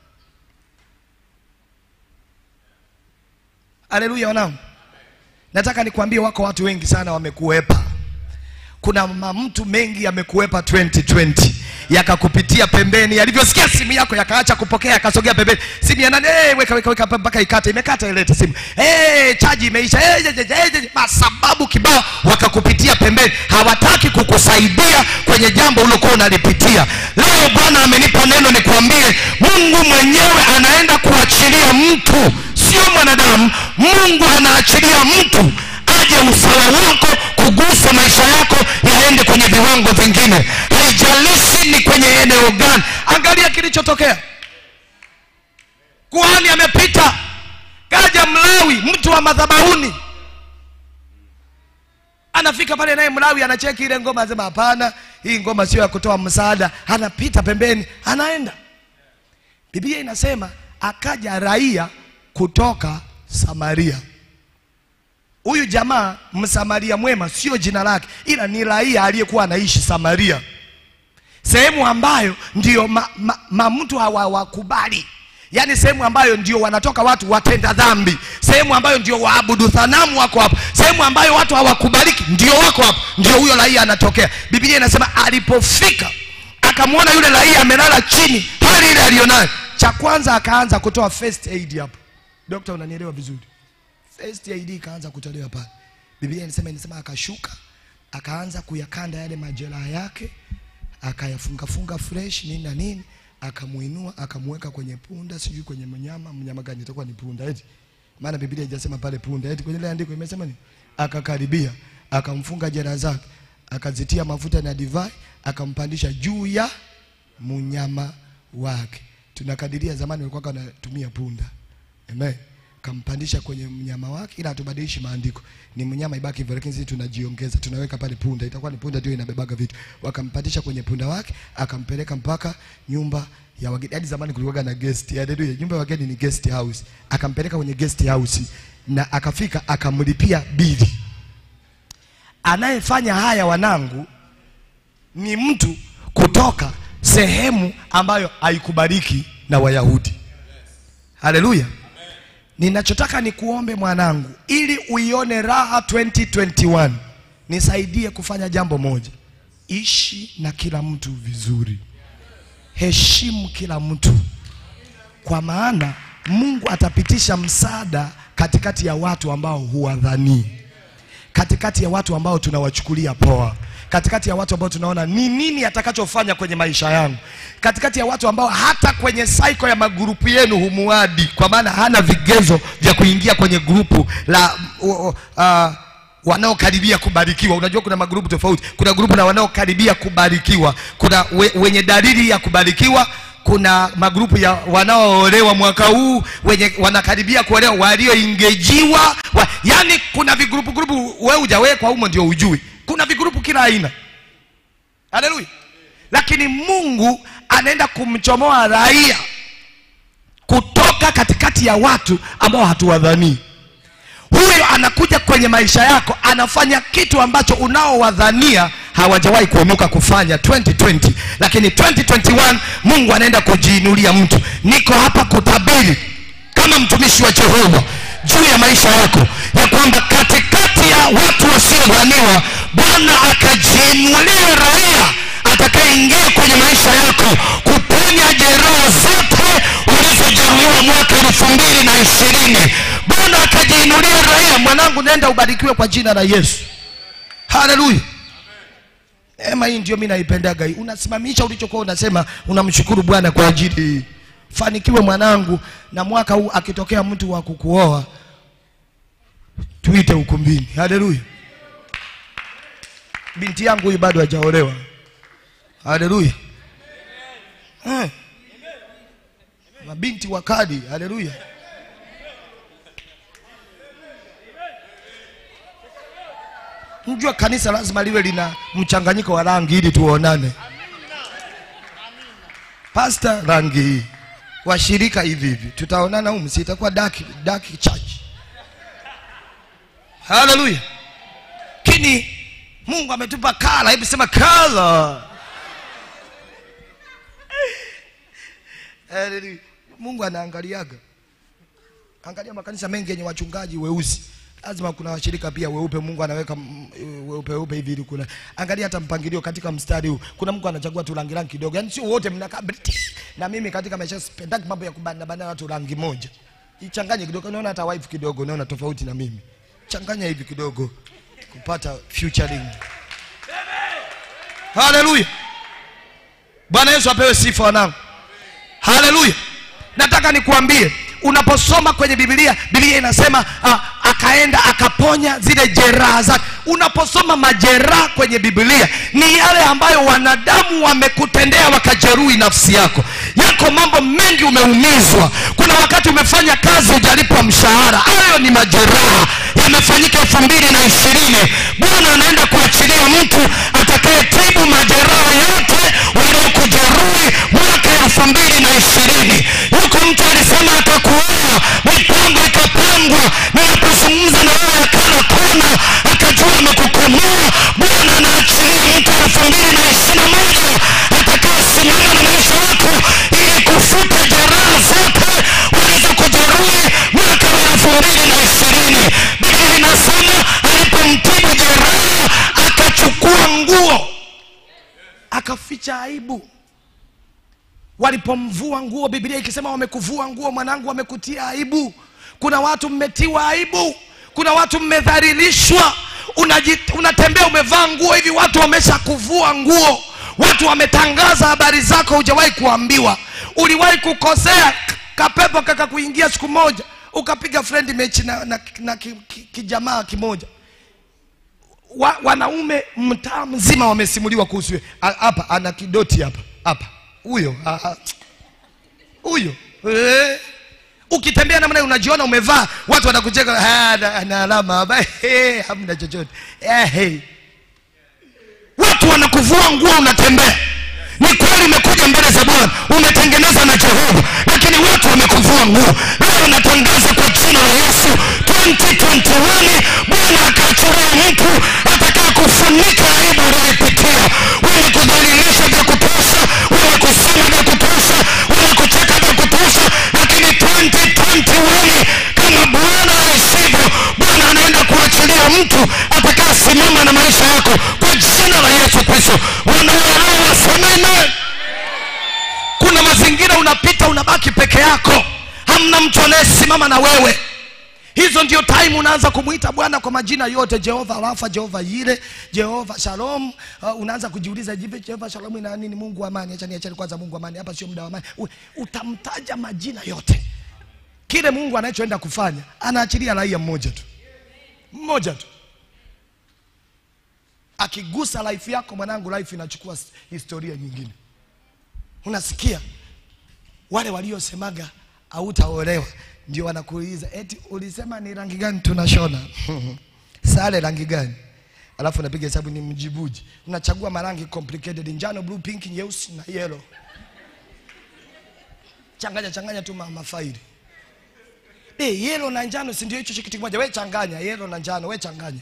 haleluya wanangu nataka nikwambie wako watu wengi sana wamekuepa kuna mamtu mengi yamekuepa 2020 yakakupitia pembeni yalivyosikia simu yako yakaacha kupokea yakasogea pembeni simu ya nani hey, weka weka weka mpaka ikate imekata ilete simu hey, chaji imeisha hey, je, je, je, je, je. masababu kibao wakakupitia pembeni hawataki kukusaidia kwenye jambo ulokuwa unalipitia leo bwana amenipa neno nikwambie mungu mwenyewe anaenda kuachilia mtu sio mwanadamu mungu anaachilia mtu aje usawa wako kugusa maisha yako yaende kwenye viwango vingine haijalishi ni kwenye eneo gani angalia kilichotokea kuhani amepita kaja mlawi mtu wa madhabahuni anafika pale naye mlawi anacheki ile ngoma anasema hapana hii ngoma sio ya kutoa msaada anapita pembeni anaenda biblia inasema akaja raia kutoka samaria huyu jamaa msamaria mwema sio jina lake ila ni raia aliyekuwa anaishi samaria sehemu ambayo ndio ma, ma, ma mtu hawawakubali yaani sehemu ambayo ndio wanatoka watu watenda dhambi sehemu ambayo ndio waabudu thanamu wako hapo sehemu ambayo watu hawakubaliki ndio wako hapo ndio huyo raia anatokea biblia inasema alipofika akamwona yule raia amelala chini hali ile aliyonayo cha kwanza akaanza kutoa first aid hapo dokta unanielewa vizuri first aid ikaanza kutolewa pale biblia inasema inasema akashuka akaanza kuyakanda yale majeraha yake akayafungafunga fresh nini na nini akamuinua akamweka kwenye punda sijui kwenye mnyama mnyama gani itakuwa ni punda eti maana biblia haijasema pale punda eti kwenye ile andiko imesema ni akakaribia akamfunga jeraha zake akazitia mafuta na divai akampandisha juu ya mnyama wake tunakadiria zamani walikuwa wanatumia punda amen kampandisha kwenye mnyama wake ila hatubadilishi maandiko ni mnyama ibaki hivyo lakini sisi tunajiongeza tunaweka pale punda itakuwa ni punda ndio inabebaga vitu wakampandisha kwenye punda wake akampeleka mpaka nyumba ya wageni hadi zamani kulikuwa na guest haleluya nyumba ya wageni ni guest house akampeleka kwenye guest house na akafika akamlipia bili anayefanya haya wanangu ni mtu kutoka sehemu ambayo haikubaliki na wayahudi haleluya ninachotaka nikuombe mwanangu ili uione raha 2021 nisaidie kufanya jambo moja ishi na kila mtu vizuri heshimu kila mtu kwa maana mungu atapitisha msaada katikati ya watu ambao huwadhanii katikati ya watu ambao tunawachukulia poa katikati ya watu ambao tunaona ni nini atakachofanya kwenye maisha yangu katikati ya watu ambao hata kwenye saiko ya magurupu yenu humuadi kwa maana hana vigezo vya kuingia kwenye grupu la uh, uh, wanaokaribia kubarikiwa unajua kuna magrupu tofauti kuna grupu la wanaokaribia kubarikiwa kuna we, wenye dalili ya kubarikiwa kuna magrupu ya wanaoolewa mwaka huu wenye wanakaribia kuolewa walioingejiwa wa, yani kuna vigrupu grupu wewe hujawekwa humo ndio ujui kuna vigrupu kila aina haleluya lakini mungu anaenda kumchomoa raia kutoka katikati ya watu ambao hatuwadhanii huyo anakuja kwenye maisha yako anafanya kitu ambacho unaowadhania hawajawahi kuinuka kufanya 2020 lakini 2021 mungu anaenda kujiinulia mtu niko hapa kutabiri kama mtumishi wa jehova juu ya maisha yako ya kwamba katikati ya watu wasiodhaniwa bwana akajiinulia raia atakayeingia kwenye maisha yako kuponya jeraha zote ulizojeruhiwa mwaka elfu mbili na ishirini bwana akajiinulia raia mwanangu nenda ubarikiwe kwa jina la yesu haleluya ema hii ndio mi naipendaga hii unasimamisha ulichokuwa unasema unamshukuru bwana kwa ajili hii fanikiwe mwanangu na mwaka huu akitokea mtu wa kukuoa tuite ukumbini haleluya binti yangu huyu bado hajaolewa haleluya eh. mabinti wa kadi haleluya mjua kanisa lazima liwe lina mchanganyiko wa rangi ili tuonane pasta rangi hii washirika hivi hivi tutaonana humu si itakuwa dark, dark church haleluya lakini mungu ametupa kala hebu sema kala Haleluya. mungu anaangaliaga angalia makanisa mengi yenye wachungaji weusi lazima kuna washirika pia weupe mungu anaweka mm, weupe weupe hivi ili kuna angalia hata mpangilio katika mstari huu kuna mtu anachagua tu rangi rangi kidogo yaani sio wote mnakaa briti. na mimi katika maisha sipendaki mambo ya kubana bana watu rangi moja ichanganye kidogo unaona hata wife kidogo unaona tofauti na mimi changanya hivi kidogo kupata futuring haleluya bwana yesu apewe sifa wanangu haleluya nataka nikuambie unaposoma kwenye bibilia bibilia inasema uh, akaenda akaponya zile jeraha zake unaposoma majeraha kwenye bibilia ni yale ambayo wanadamu wamekutendea wakajeruhi nafsi yako yako mambo mengi umeumizwa kuna wakati umefanya kazi hujalipwa mshahara hayo ni majeraha yamefanyika elfu mbili na ishirini bwana anaenda kuachilia mtu atakayetibu majeraha yote waliokujeruhi mwaka elfu mbili na ishirini yuko mtu alisema atakuoa mipango ikapangwa ninapozungumza na wewe akala kona akajua amekukomoa bwana anaachilia mtu elfu mbili na ishiri na moja atakayesimama na maisha yako ili kufuta jeraha zote walizokujeruhi mwaka wa elfu mbili na ishirini biblia inasema alipomtibu jeraha akachukua nguo akaficha aibu walipomvua nguo biblia ikisema wamekuvua nguo mwanangu wamekutia aibu kuna watu mmetiwa aibu kuna watu mmedhalilishwa Unaji- unatembea umevaa nguo hivi watu wamesha kuvua nguo watu wametangaza habari zako hujawahi kuambiwa uliwahi kukosea k- kapepo kakakuingia siku moja ukapiga friend mechi na, na, na ki- ki- kijamaa kimoja wa, wanaume mtaa mzima wamesimuliwa kuhusu yeye. A- hapa ana kidoti hapa hapa huyo ah, ah, huyo eh. ukitembea namna hiyo unajiona umevaa watu wanakucheka "Ah, ana ana alama hapa Eh, hamna chochote Eh, hey. watu wanakuvua nguo unatembea ni kweli umekuja mbele za bwana umetengeneza na jehova lakini watu wamekuvua nguo leo natangaza kwa jina la yesu 2021 bwana akaachilia mtu atakaye kufunika aibu uliyoipitia wenye kudhalilisha vya kutosha wenye kusema vya kutosha wenye kucheka vya kutosha lakini 2021 kama bwana aishivyo bwana anaenda kuachilia mtu atakayesimama na maisha yako kwa jina la yesu kristo wanaoelewa wasemene kuna mazingira unapita unabaki peke yako hamna mtu anayesimama na wewe hizo ndio time unaanza kumwita bwana kwa majina yote jehova rafa jehova yile jehova shalom uh, unaanza kujiuliza jipe jehova shalom ina nini mungu wa amani acha niachane kwanza mungu wa amani hapa sio muda wa amani U- utamtaja majina yote kile mungu anachoenda kufanya anaachilia raia mmoja tu mmoja tu akigusa life yako mwanangu life inachukua s- historia nyingine unasikia wale waliosemaga hautaolewa ndio wanakuuliza eti ulisema ni rangi gani tunashona sare rangi gani alafu unapiga hesabu ni mjibuji unachagua marangi complicated njano blue pink nyeusi na yellow changanya changanya tu ma- mafaili eh yellow na njano si ndio hicho kitu kimoja we changanya yellow na njano we changanya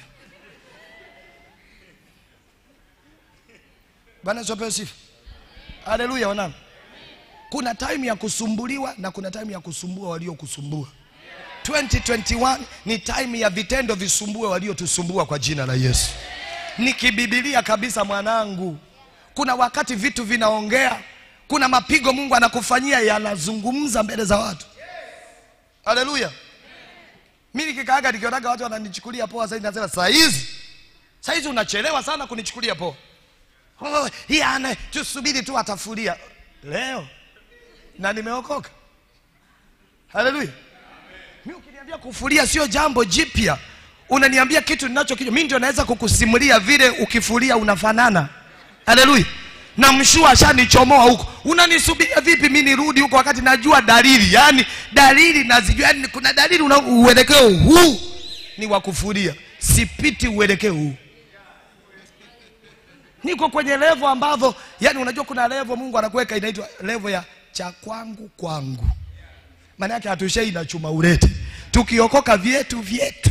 bwana Yesu apewe sifa haleluya wanangu kuna time ya kusumbuliwa na kuna time ya kusumbua waliokusumbua 2021 ni time ya vitendo visumbue waliotusumbua kwa jina la yesu ni kibibilia kabisa mwanangu kuna wakati vitu vinaongea kuna mapigo mungu anakufanyia yanazungumza mbele za watu haleluya mi nikikaaga nikionaga watu wananichukulia poa sasa nasema saa hizi saa hizi unachelewa sana kunichukulia poa oh, yana tusubiri tu atafulia leo na nimeokoka haleluya mi ukiniambia kufulia sio jambo jipya unaniambia kitu ninachokijua mi ndio naweza kukusimulia vile ukifulia unafanana haleluya na mshua ashanichomoa huko unanisubiria vipi mi nirudi huko wakati najua dalili yaani dalili nazijua yaani kuna dalili una uelekeo huu ni wa kufulia sipiti uelekeo huu niko kwenye levo ambavyo yani unajua kuna levo mungu anakuweka inaitwa levo ya cha kwangu kwangu maana yake hatushei na chuma urete tukiokoka vyetu vyetu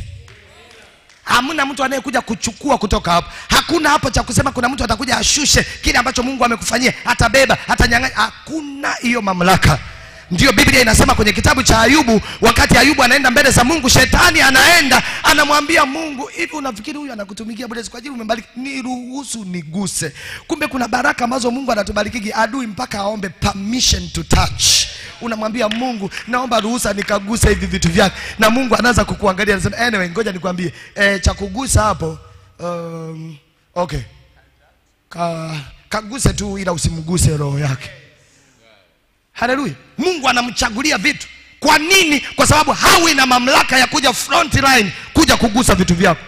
hamna mtu anayekuja kuchukua kutoka hapo hakuna hapo cha kusema kuna mtu atakuja ashushe kile ambacho mungu amekufanyia atabeba atanyang'anya hakuna hiyo mamlaka ndiyo biblia inasema kwenye kitabu cha ayubu wakati ayubu anaenda mbele za mungu shetani anaenda anamwambia mungu hivi unafikiri huyu anakutumikia bure kwa ajili umebariki niruhusu niguse kumbe kuna baraka ambazo mungu anatubarikigi adui mpaka aombe permission to touch unamwambia mungu naomba ruhusa nikaguse hivi vitu vyake na mungu anaanza kukuangalia anasema anyway ngoja nikwambie e, cha kugusa hapo um, okay Ka, kaguse tu ila usimguse roho yake haleluya mungu anamchagulia vitu kwa nini kwa sababu hawi na mamlaka ya kuja front line kuja kugusa vitu vyako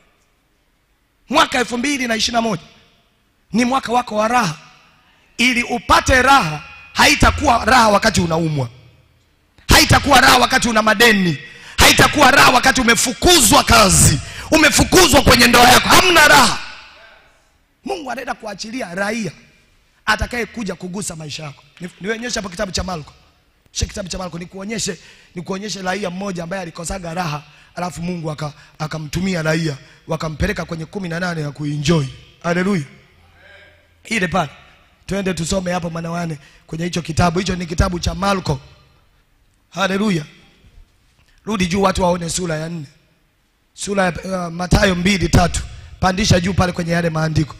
mwaka elfu mbili na ishiri na moja ni mwaka wako wa raha ili upate raha haitakuwa raha wakati unaumwa haitakuwa raha wakati una madeni haitakuwa raha wakati umefukuzwa kazi umefukuzwa kwenye ndoa yako hamna raha mungu anaenda kuachilia raia atakaye kuja kugusa maisha yako Ni- nionyeshe hapo kitabu cha marko she kitabu cha marko nikuonyeshe nikuonyeshe raia mmoja ambaye alikosaga raha alafu mungu aka- akamtumia raia wakampeleka kwenye kumi na nane ya kuenjoy haleluya ile pale twende tusome hapo manawane kwenye hicho kitabu hicho ni kitabu cha marko haleluya rudi juu watu waone sura ya nne sura ya uh, matayo mbili tatu pandisha juu pale kwenye yale maandiko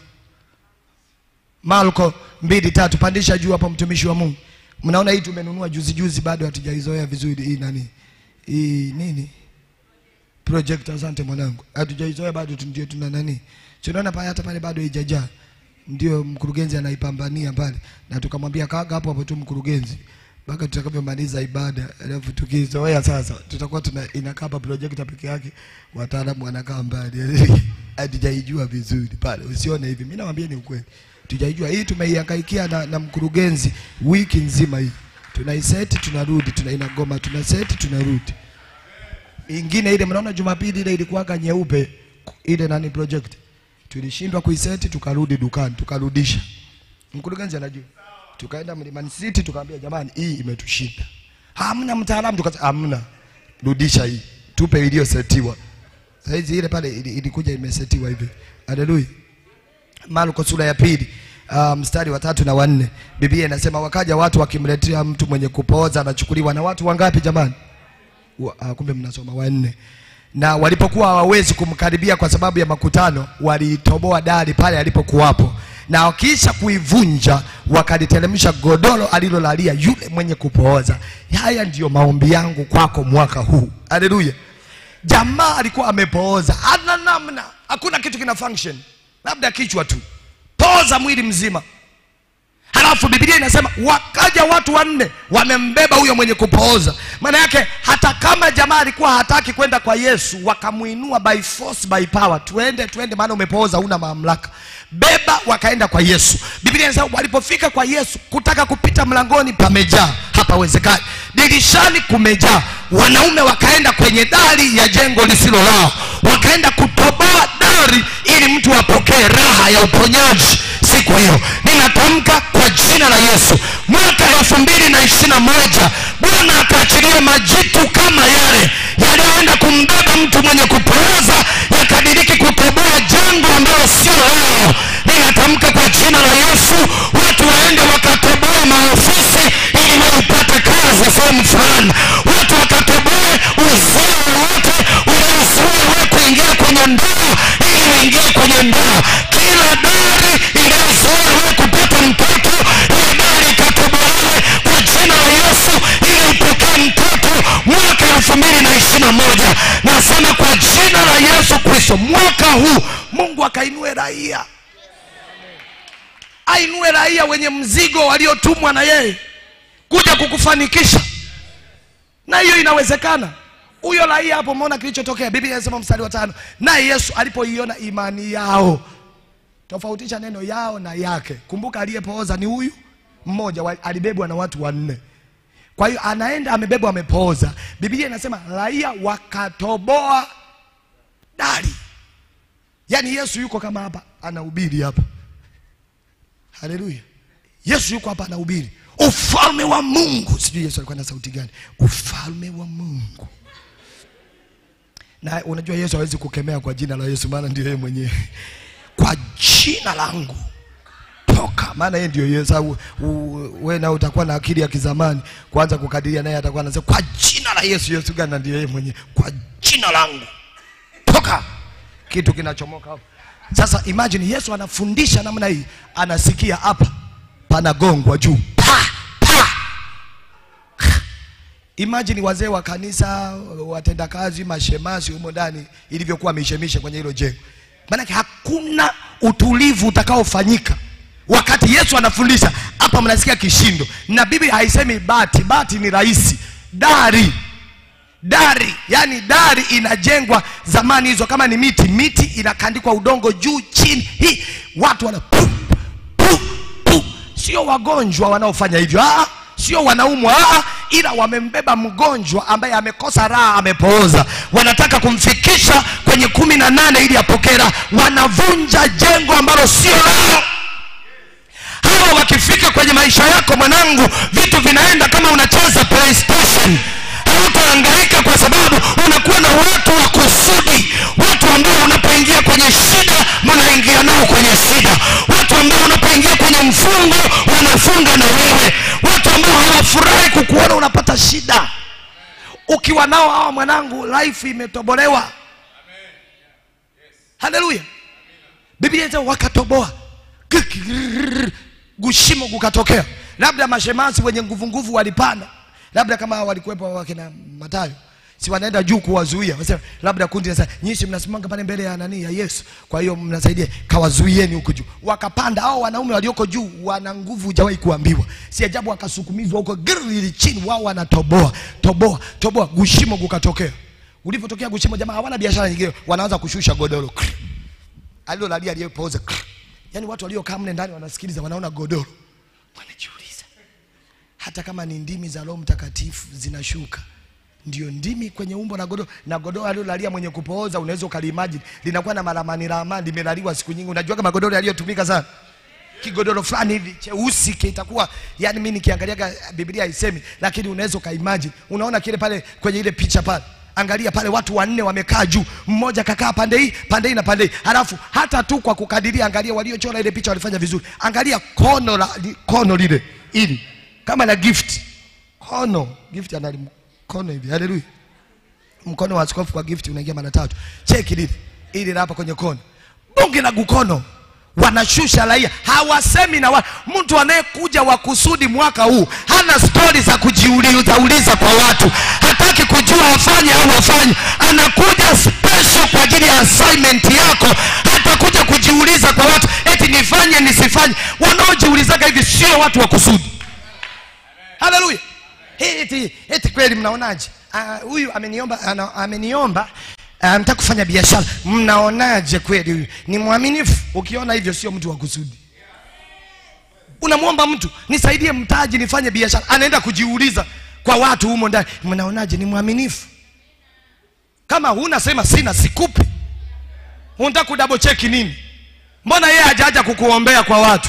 marko mbili tatu pandisha juu hapo mtumishi wa mungu mnaona hii tumenunua juzi juzi bado hatujaizoea vizuri hii nani hii nini project asante mwanangu hatujaizoea bado tu ndio tuna nani tunaona pale hata pale bado haijajaa ndio mkurugenzi anaipambania pale na tukamwambia kaga hapo hapo tu mkurugenzi mpaka tutakavyomaliza ibada alafu tukizoea sasa tutakuwa tuna inakaa hapa projekta peke yake wataalamu wanakaa mbali hatujaijua vizuri pale usione hivi mi nawambia ni ukweli tujaijua hii tumeihangaikia na, na mkurugenzi wiki nzima hii tunaiseti tunarudi tuna inagoma tunaseti tunarudi ingine ile mnaona jumapili ile ilikuwaga nyeupe ile nani project tulishindwa kuiseti tukarudi dukani tukarudisha mkurugenzi anajua tukaenda mlimani city tukamwambia jamani hii imetushinda hamna mtaalamu tukasema hamna rudisha hii tupe iliyosetiwa saizi ile pale ili- ilikuja imesetiwa hivi haleluya marko sura ya pili uh, mstari wa tatu na wanne biblia inasema wakaja watu wakimletea mtu mwenye kupooza anachukuliwa na watu wangapi jamani wa, uh, kumbe mnasoma wanne na walipokuwa hawawezi kumkaribia kwa sababu ya makutano waliitoboa dari pale alipokuwapo na wakiisha kuivunja wakaliteremsha godoro alilolalia yule mwenye kupooza haya ndiyo maombi yangu kwako mwaka huu haleluya jamaa alikuwa amepooza hana namna hakuna kitu kina function labda kichwa tu pooza mwili mzima halafu biblia inasema wakaja watu wanne wamembeba huyo mwenye kupooza maana yake hata kama jamaa alikuwa hataki kwenda kwa yesu wakamuinua by force by power tuende tuende maana umepooza una mamlaka beba wakaenda kwa yesu biblia inasema walipofika kwa yesu kutaka kupita mlangoni pamejaa hapawezekani dirishani kumejaa wanaume wakaenda kwenye dari ya jengo lisilo lao wakaenda kutoboa dari ili mtu apokee raha ya uponyaji siku hiyo ninatamka kwa jina la yesu mwaka elfu mbili na ishiri na moja bwana akaachilia majitu kama yale yaliyoenda kumbeba mtu mwenye kupooza yakadiriki kutoboa jengo ambalo sio lao ninatamka kwa jina la yesu watu waende wakatoboe maofisi ili waipate kazi sehemu fulani watu wakatoboe uzio wowote uliozuia wewe kuingia kwenye ndoa ili uingie kwenye ndoa kila dari iliyozuia wewe kupata mtoto ile dari ikatobolewe kwa jina la yesu ili upokee mtoto mwaka elfu mbili na ishiri na moja nasema kwa jina la yesu kristo mwaka huu mungu akainue raia ainue raia wenye mzigo waliotumwa na yeye kuja kukufanikisha na hiyo inawezekana huyo raia hapo umeona kilichotokea biblia inasema mstari wa tano naye yesu alipoiona imani yao tofautisha neno yao na yake kumbuka aliyepooza ni huyu mmoja wa- alibebwa na watu wanne kwa hiyo anaenda amebebwa amepooza biblia inasema raia wakatoboa dari yaani yesu yuko kama hapa anahubiri hapa haleluya yesu yuko hapa anahubiri ufalme wa mungu sijui yesu alikuwa na sauti gani ufalme wa mungu na unajua yesu hawezi kukemea kwa jina la yesu maana ndio yeye mwenyewe kwa jina langu toka maana yeye ndio yesu au u- wewe na utakuwa na akili ya kizamani kuanza kukadiria naye atakuwa anasema kwa jina la yesu yesu gani na ndio yeye mwenyewe kwa jina langu toka kitu kinachomoka hapo sasa imagine yesu anafundisha namna hii anasikia hapa panagongwa juu pa, pa. imagine wazee wa kanisa watendakazi mashemasi humo ndani ilivyokuwa mishemishe kwenye hilo jengo maanake hakuna utulivu utakaofanyika wakati yesu anafundisha hapa mnasikia kishindo na biblia haisemi bati bati ni rahisi dari dari yani dari inajengwa zamani hizo kama ni miti miti inakandikwa udongo juu chini hii watu wana pu, pu, pu. sio wagonjwa wanaofanya hivyo ah, sio wanaumwa ah, ila wamembeba mgonjwa ambaye amekosa raha amepooza wanataka kumfikisha kwenye kumi na nane ili apokee raha wanavunja jengo ambalo sio lao hawa wakifika kwenye maisha yako mwanangu vitu vinaenda kama unacheza playstation hautahangaika kwa sababu unakuwa na watu wa kusudi watu ambao unapoingia kwenye shida mnaingia nao kwenye shida watu ambao unapoingia kwenye mfungo wanafunga na wewe watu ambao hawafurahi kukuona unapata shida ukiwa nao hawa mwanangu life imetobolewa haleluya biblia inasema wakatoboa Kikirrrr. gushimo kukatokea labda mashemasi wenye nguvu nguvu walipanda labda kama hao walikuwepo wakina matayo si wanaenda juu kuwazuia Wasema, labda kundi sasa nyinyi mnasimanga pale mbele ya nani ya yesu kwa hiyo mnasaidia kawazuieni huko juu wakapanda hao wanaume walioko juu wana nguvu hujawahi kuambiwa si ajabu wakasukumizwa huko girili chini wao wanatoboa toboa toboa gushimo kukatokea ulipotokea gushimo jamaa hawana biashara nyingine wanaanza kushusha godoro alilolalia aliyepooza yaani watu waliokaa mle ndani wanasikiliza wanaona godoro wanajiuliza hata kama ni ndimi za roho mtakatifu zinashuka ndio ndimi kwenye umbo na godoro na godoro alilolalia mwenye kupooza unaweza ukaliimagine linakuwa na maramani ramani limelaliwa siku nyingi unajua kama godoro yaliyotumika sana kigodoro fulani hivi cheusi kitakuwa yani mimi nikiangalia biblia haisemi lakini unaweza ukaimagine unaona kile pale kwenye ile picha pale angalia pale watu wanne wamekaa juu mmoja kakaa pande hii pande hii na pande hii halafu hata tu kwa kukadiria angalia waliochora ile picha walifanya vizuri angalia kono la li- kono lile ili kama na gift kono gift ana mkono hivi haleluya mkono wa askofu kwa gift unaingia mara tatu cheki lile ili la hapa kwenye kono bunge la gukono wanashusha raia hawasemi na wa, mtu anayekuja wa kusudi mwaka huu hana stori za kujiuliza uliza kwa watu hataki kujua afanye au afanye anakuja special kwa ajili ya assignment yako hatakuja kujiuliza kwa watu eti nifanye nisifanye wanaojiulizaga hivi sio watu wa kusudi haleluya eti, eti kweli mnaonaje Ah, huyu ameniomba ana, ameniomba ah, mtaka kufanya biashara mnaonaje kweli huyu ni mwaminifu ukiona hivyo sio mtu wa kusudi unamwomba mtu nisaidie mtaji nifanye biashara anaenda kujiuliza kwa watu humo ndani mnaonaje ni mwaminifu kama huna sema sina sikupi unataka kudouble check nini mbona yeye hajaja kukuombea kwa watu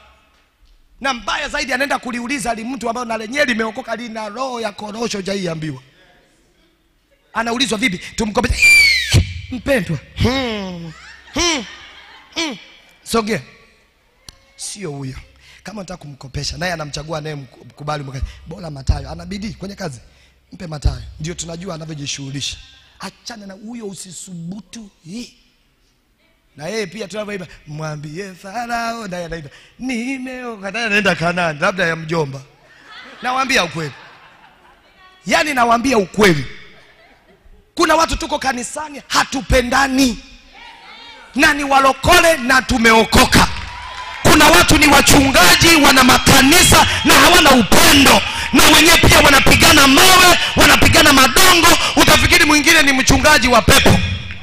na mbaya zaidi anaenda kuliuliza li mtu ambayo na lenyewe limeokoka lina roho ya korosho jaiambiwa anaulizwa vipi tumkope mpendwa hmm. Hmm. Hmm. sogea sio huyo kama unataka kumkopesha naye anamchagua naye mkubali mkazi bora matayo ana bidii kwenye kazi mpe matayo ndio tunajua anavyojishughulisha achana na huyo usisubutu hii na yeye pia tunavyoimba mwambie farao naye anaimba nimeoka naye anaenda kanani labda ya mjomba nawaambia ukweli yaani nawaambia ukweli kuna watu tuko kanisani hatupendani na ni walokole na tumeokoka kuna watu ni wachungaji wana makanisa na hawana upendo na wenyewe pia wanapigana mawe wanapigana madongo utafikiri mwingine ni mchungaji wa pepo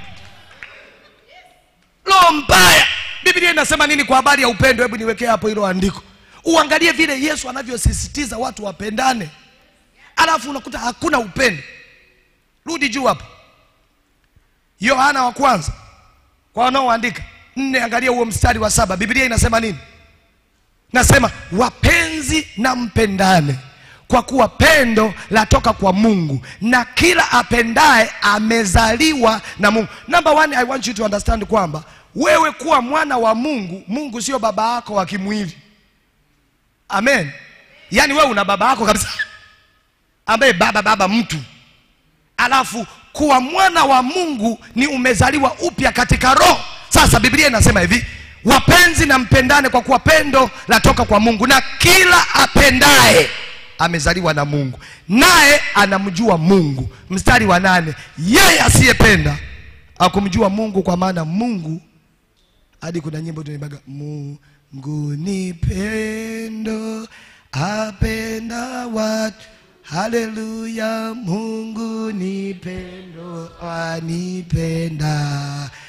roho mbaya biblia inasema nini kwa habari ya upendo hebu niwekee hapo hilo andiko uangalie vile yesu anavyosisitiza watu wapendane alafu unakuta hakuna upendo rudi juu hapo yohana wa kwanza kwa wanaoandika nne angalia huo mstari wa saba biblia inasema nini nasema wapenzi na mpendane kwa kuwa pendo latoka kwa mungu na kila apendaye amezaliwa na mungu number one i want you to understand kwamba wewe kuwa mwana wa mungu mungu sio baba yako wa kimwili amen yaani wewe una baba yako kabisa ambaye baba baba mtu alafu kuwa mwana wa mungu ni umezaliwa upya katika roho sasa biblia inasema hivi wapenzi na mpendane kwa kuwa pendo latoka kwa mungu na kila apendaye amezaliwa na mungu naye anamjua mungu mstari wa nane yeye asiyependa akumjua mungu kwa maana mungu hadi kuna nyimbo tunaibaga mungu ni pendo apenda watu haleluya mungu ni pendo anipenda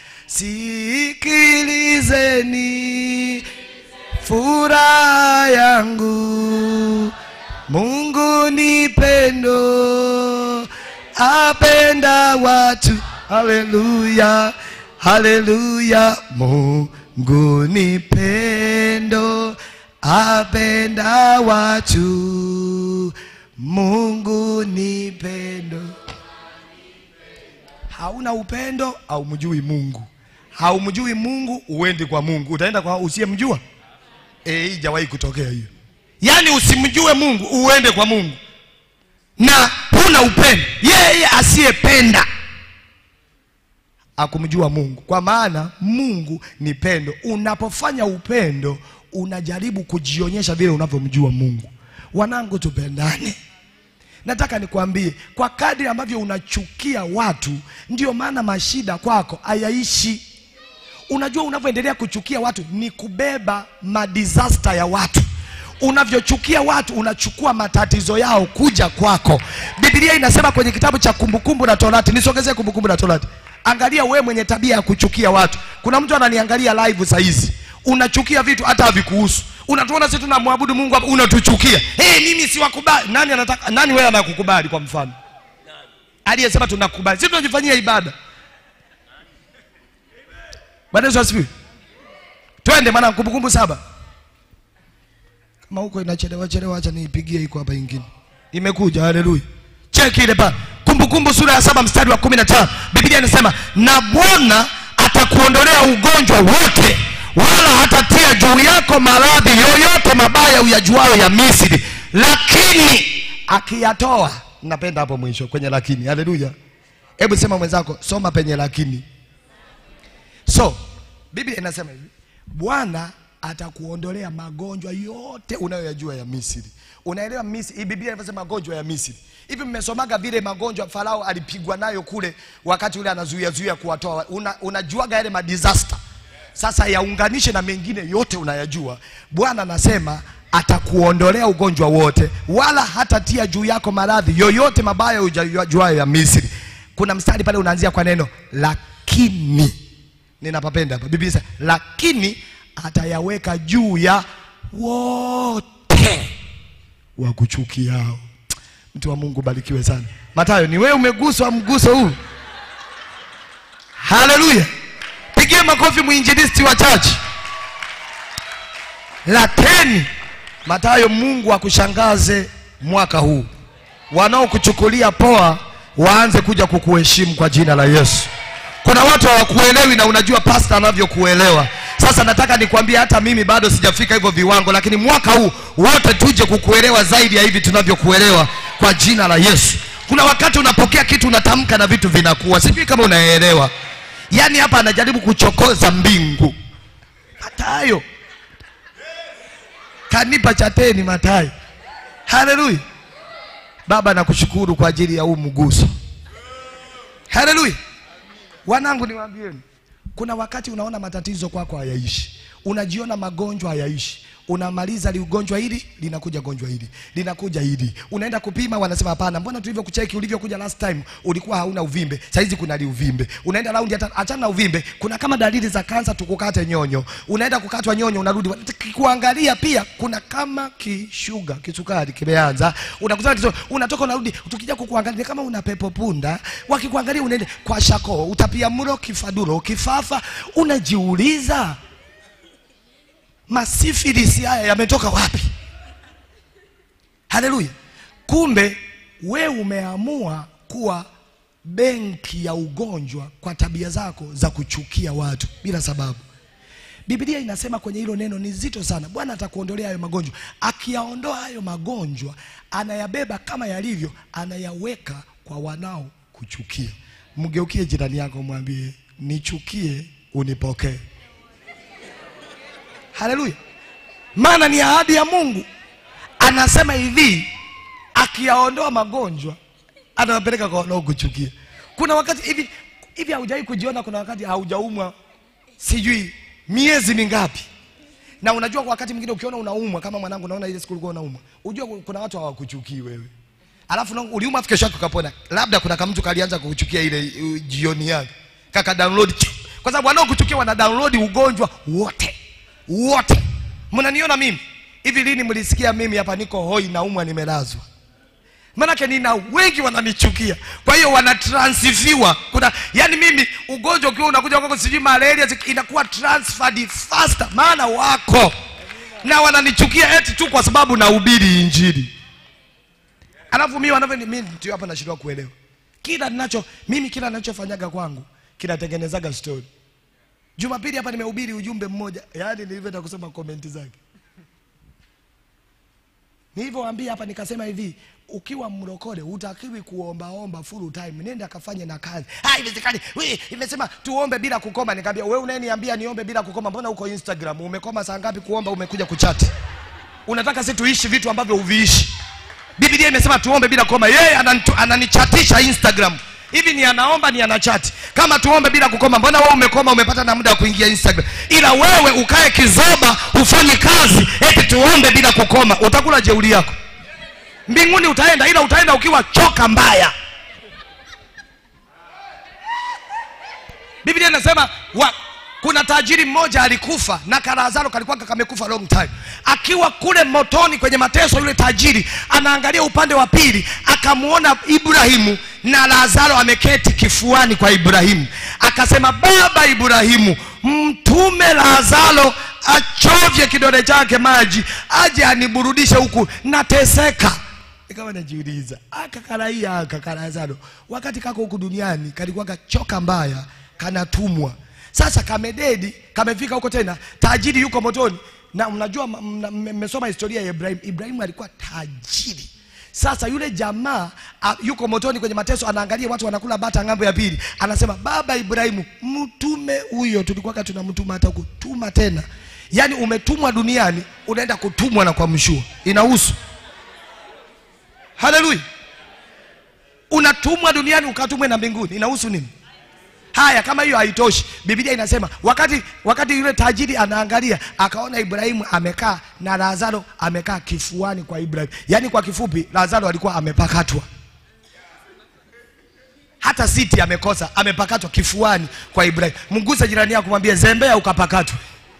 sikilizeni furaha yangu mungu ni pendo apenda watu haleluya haleluya mungu ni pendo apenda watu mungu ni pendo hauna upendo haumjui mungu haumjui mungu uendi kwa mungu utaenda kwa usiyemjua Eh, hii jawahi kutokea hiyo yaani usimjue mungu uende kwa mungu na huna upendo yeye asiyependa akumjua mungu kwa maana mungu ni pendo unapofanya upendo unajaribu kujionyesha vile unavyomjua mungu wanangu tupendane nataka nikwambie kwa kadri ambavyo unachukia watu ndio maana mashida kwako hayaishi unajua unavyoendelea kuchukia watu ni kubeba madisaster ya watu unavyochukia watu unachukua matatizo yao kuja kwako biblia inasema kwenye kitabu cha kumbukumbu na torati nisogezee kumbukumbu na torati angalia wewe mwenye tabia ya kuchukia watu kuna mtu ananiangalia live sahizi unachukia vitu hata havikuhusu unatuona sisi tunamwabudu mungu hapa unatuchukia hey, mimi siwakubali nani anataka nani wewe anakukubali kwa mfano aliyesema tunakubali sisi tunajifanyia ibada bwana yesu asifiwe twende maana kumbukumbu saba kama huko inachelewa chelewa acha niipigie iko hapa ingine imekuja haleluya cheki ile pale kumbukumbu sura ya saba mstari wa kumi na tano biblia inasema na bwana atakuondolea ugonjwa wote wala hatatia juu yako maradhi yoyote mabaya uyajuayo ya misri lakini akiyatoa napenda hapo mwisho kwenye lakini haleluya hebu sema mwenzako soma penye lakini so biblia inasema hivi bwana atakuondolea magonjwa yote unayoyajua ya misri unaelewa misri hii biblia inavyosema magonjwa ya misri hivi mmesomaga vile magonjwa farao alipigwa nayo kule wakati ule anazuia zuia kuwatoa una, unajuaga yale madisaster sasa yaunganishe na mengine yote unayajua bwana anasema atakuondolea ugonjwa wote wala hatatia juu yako maradhi yoyote mabaya ujajuayo ya misri kuna mstari pale unaanzia kwa neno lakini ninapapenda hapa biblia inasema, lakini atayaweka juu ya wote wakuchukiao mtu wa mungu barikiwe sana matayo ni wewe umeguswa mguso huu haleluya pigie makofi mwinjilisti wa chachi lakini matayo mungu akushangaze mwaka huu wanaokuchukulia poa waanze kuja kukuheshimu kwa jina la yesu kuna watu hawakuelewi na unajua pasta anavyokuelewa sasa nataka nikwambie hata mimi bado sijafika hivyo viwango lakini mwaka huu wote tuje kukuelewa zaidi ya hivi tunavyokuelewa kwa jina la yesu kuna wakati unapokea kitu unatamka na vitu vinakuwa sijui kama unaelewa yaani hapa anajaribu kuchokoza mbingu matayo kanipa chateni matayo haleluya baba nakushukuru kwa ajili ya huu mguso haleluya wanangu niwaambieni kuna wakati unaona matatizo kwako hayaishi unajiona magonjwa hayaishi unamaliza liugonjwa hili linakuja gonjwa hili linakuja hili unaenda kupima wanasema hapana mbona tulivyokucheki ulivyokuja last time ulikuwa hauna uvimbe saizi kuna liuvimbe unaenda raundi hata achana na uvimbe kuna kama dalili za kansa tukukate nyonyo unaenda kukatwa nyonyo unarudi kuangalia pia kuna kama kishuga kisukari kimeanza unakutana kiso, unatoka unarudi tukija kukuangalia kama una pepo punda wakikuangalia unaenda kwa shako utapia mlo kifaduro kifafa unajiuliza masifilisi haya yametoka wapi haleluya kumbe we umeamua kuwa benki ya ugonjwa kwa tabia zako za kuchukia watu bila sababu biblia inasema kwenye hilo neno ni zito sana bwana atakuondolea hayo magonjwa akiyaondoa hayo magonjwa anayabeba kama yalivyo anayaweka kwa wanao kuchukia mgeukie jirani yako mwambie nichukie unipokee haleluya maana ni ahadi ya mungu anasema hivi akiyaondoa magonjwa anawapeleka kwa wanaokuchukia kuna wakati hivi hivi haujawahi kujiona kuna wakati haujaumwa sijui miezi mingapi na unajua kwa wakati mwingine ukiona unaumwa kama mwanangu naona ile siku ulikuwa unaumwa unajua kuna watu hawakuchukii wewe alafu na- uliuma afu kesho yake ukapona labda kuna kamtu kalianza kukuchukia ile uh, jioni yake kaka download chu. kwa sababu wanaokuchukia wana download ugonjwa wote wote mnaniona mimi hivi lini mlisikia mimi hapa niko hoi naumwa nimelazwa manake nina wengi wananichukia kwa hiyo wanatransfiwa kuna yani mimi ugonjwa ukiwa unakuja kwako sijui malaria zi- inakuwa transferred faster maana wako na wananichukia eti tu kwa sababu nahubiri injili alafu mimi wanavyo mimi ndio hapa nashindwa kuelewa kila ninacho mimi kila ninachofanyaga kwangu kinatengenezaga story jumapili hapa nimehubiri ujumbe mmoja yaani nilivyoenda kusoma komenti zake nilivyoambia hapa nikasema hivi ukiwa mrokole utakiwi kuombaomba full time nenda akafanye na kazi ah iwezekani we imesema tuombe bila kukoma nikamwambia wewe unayeniambia niombe bila kukoma mbona uko instagram umekoma saa ngapi kuomba umekuja kuchati unataka si tuishi vitu ambavyo uviishi biblia imesema tuombe bila kukoma yeye ananitu- ananichatisha instagram hivi ni anaomba ni anachati kama tuombe bila kukoma mbona wewe umekoma umepata na muda wa kuingia instagram ila wewe ukae kizoba ufanye kazi eti tuombe bila kukoma utakula jeuli yako mbinguni utaenda ila utaenda ukiwa choka mbaya biblia inasema wa, kuna tajiri mmoja alikufa na karazaro kalikuwa kamekufa long time akiwa kule motoni kwenye mateso yule tajiri anaangalia upande wa pili akamwona ibrahimu na lazaro ameketi kifuani kwa ibrahimu akasema baba ibrahimu mtume lazaro achovye kidole chake maji aje aniburudishe huku nateseka ikawa najiuliza aka karaia aka karazaro wakati kako huku duniani kalikuwa kachoka mbaya kanatumwa sasa kamededi kamefika huko tena tajiri yuko motoni na mnajua m- mna- mme- mmesoma historia ya ibrahim ibrahimu alikuwa tajiri sasa yule jamaa a, yuko motoni kwenye mateso anaangalia watu wanakula bata ng'ambo ya pili anasema baba ibrahimu mtume huyo tulikuwa tunamtuma hata kutuma tena yaani umetumwa duniani unaenda kutumwa na kwa mshua inahusu haleluya unatumwa duniani ukatumwe na mbinguni inahusu nini haya kama hiyo haitoshi biblia inasema wakati wakati yule tajiri anaangalia akaona ibrahimu amekaa na lazaro amekaa kifuani kwa ibrahimu yaani kwa kifupi lazaro alikuwa amepakatwa hata siti amekosa amepakatwa kifuani kwa ibrahimu mguse jirani yako mwambie zembea ukapakatwa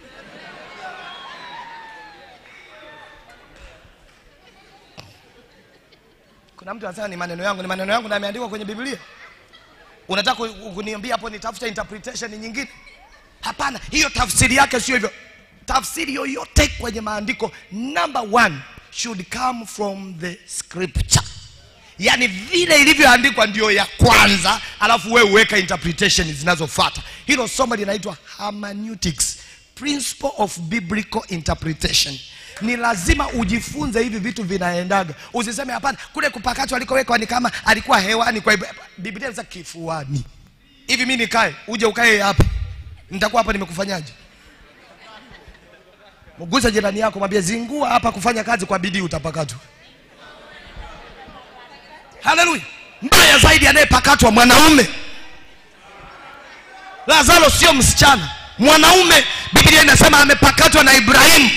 kuna mtu anasema ni maneno yangu ni maneno yangu na yameandikwa kwenye biblia unataka ku- kuniambia hapo nitafute interpretation nyingine hapana hiyo tafsiri yake sio hivyo tafsiri yoyote kwenye maandiko number one should come from the scripture yaani vile ilivyoandikwa ndio ya kwanza alafu wewe uweka interpretation zinazofuata hilo somo linaitwa hermeneutics principle of biblical interpretation ni lazima ujifunze hivi vitu vinaendaga usiseme hapana kule kupakatwa alikowekwa ni kama alikuwa hewani kwa Ibra- biblia inasema kifuani hivi mi nikae uje ukae hapa nitakuwa hapa nimekufanyaje mgusa jirani yako mwambie zingua hapa kufanya kazi kwa bidii utapakatwa haleluya mbaya zaidi anayepakatwa mwanaume lazaro sio msichana mwanaume biblia inasema amepakatwa na ibrahimu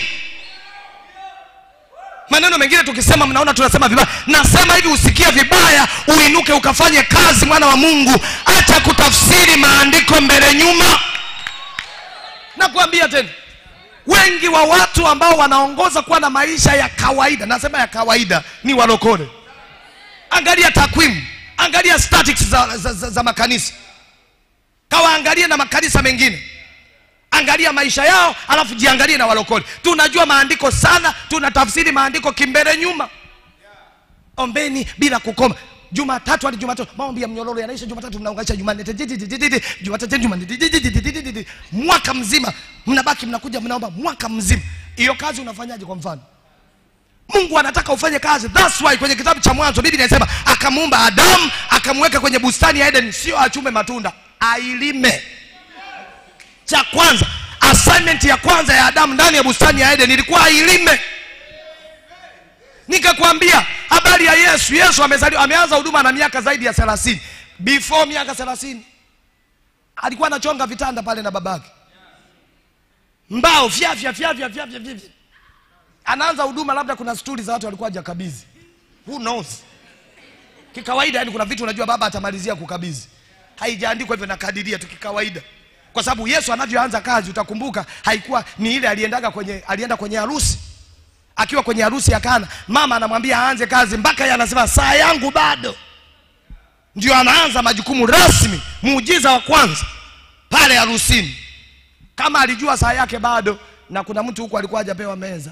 maneno mengine tukisema mnaona tunasema vibaya nasema hivi usikie vibaya uinuke ukafanye kazi mwana wa mungu acha kutafsiri maandiko mbele nyuma nakuambia tena wengi wa watu ambao wanaongoza kuwa na maisha ya kawaida nasema ya kawaida ni walokole angalia takwimu angalia statistics za, za, za, za makanisa kawaangalie na makanisa mengine angalia maisha yao alafu jiangalie na walokole tunajua maandiko sana tunatafsiri maandiko kimbele nyuma ombeni bila kukoma jumatatu hadi jumatatu maombi ya mnyororo yanaisha jumatatu mnaunganisha jumanne titititititi, jumatatu jumanne titititititi. mwaka mzima mnabaki mnakuja mnaomba mwaka mzima hiyo kazi unafanyaje kwa mfano mungu anataka ufanye kazi thats why kwenye kitabu cha mwanzo biblia inasema akamuumba adamu akamweka kwenye bustani ya eden sio achume matunda ailime cha kwanza assignment ya kwanza ya adamu ndani ya bustani ya eden ilikuwa ailime nikakwambia habari ya yesu yesu amezaliwa ameanza huduma na miaka zaidi ya thelathini before miaka thelathini alikuwa anachonga vitanda pale na babake mbao fyafya fyafya fyafya fyafya anaanza huduma labda kuna stuli za watu walikuwa hajakabidhi who knows kikawaida yani kuna vitu unajua baba atamalizia kukabidhi haijaandikwa hivyo nakadiria tu kikawaida kwa sababu yesu anavyoanza kazi utakumbuka haikuwa ni ile aliendaga kwenye alienda kwenye harusi akiwa kwenye harusi ya kana mama anamwambia aanze kazi mpaka yeye anasema saa yangu bado ndio anaanza majukumu rasmi muujiza wa kwanza pale harusini kama alijua saa yake bado na kuna mtu huku alikuwa hajapewa meza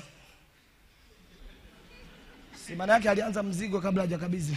si maana yake alianza mzigo kabla hajakabidhi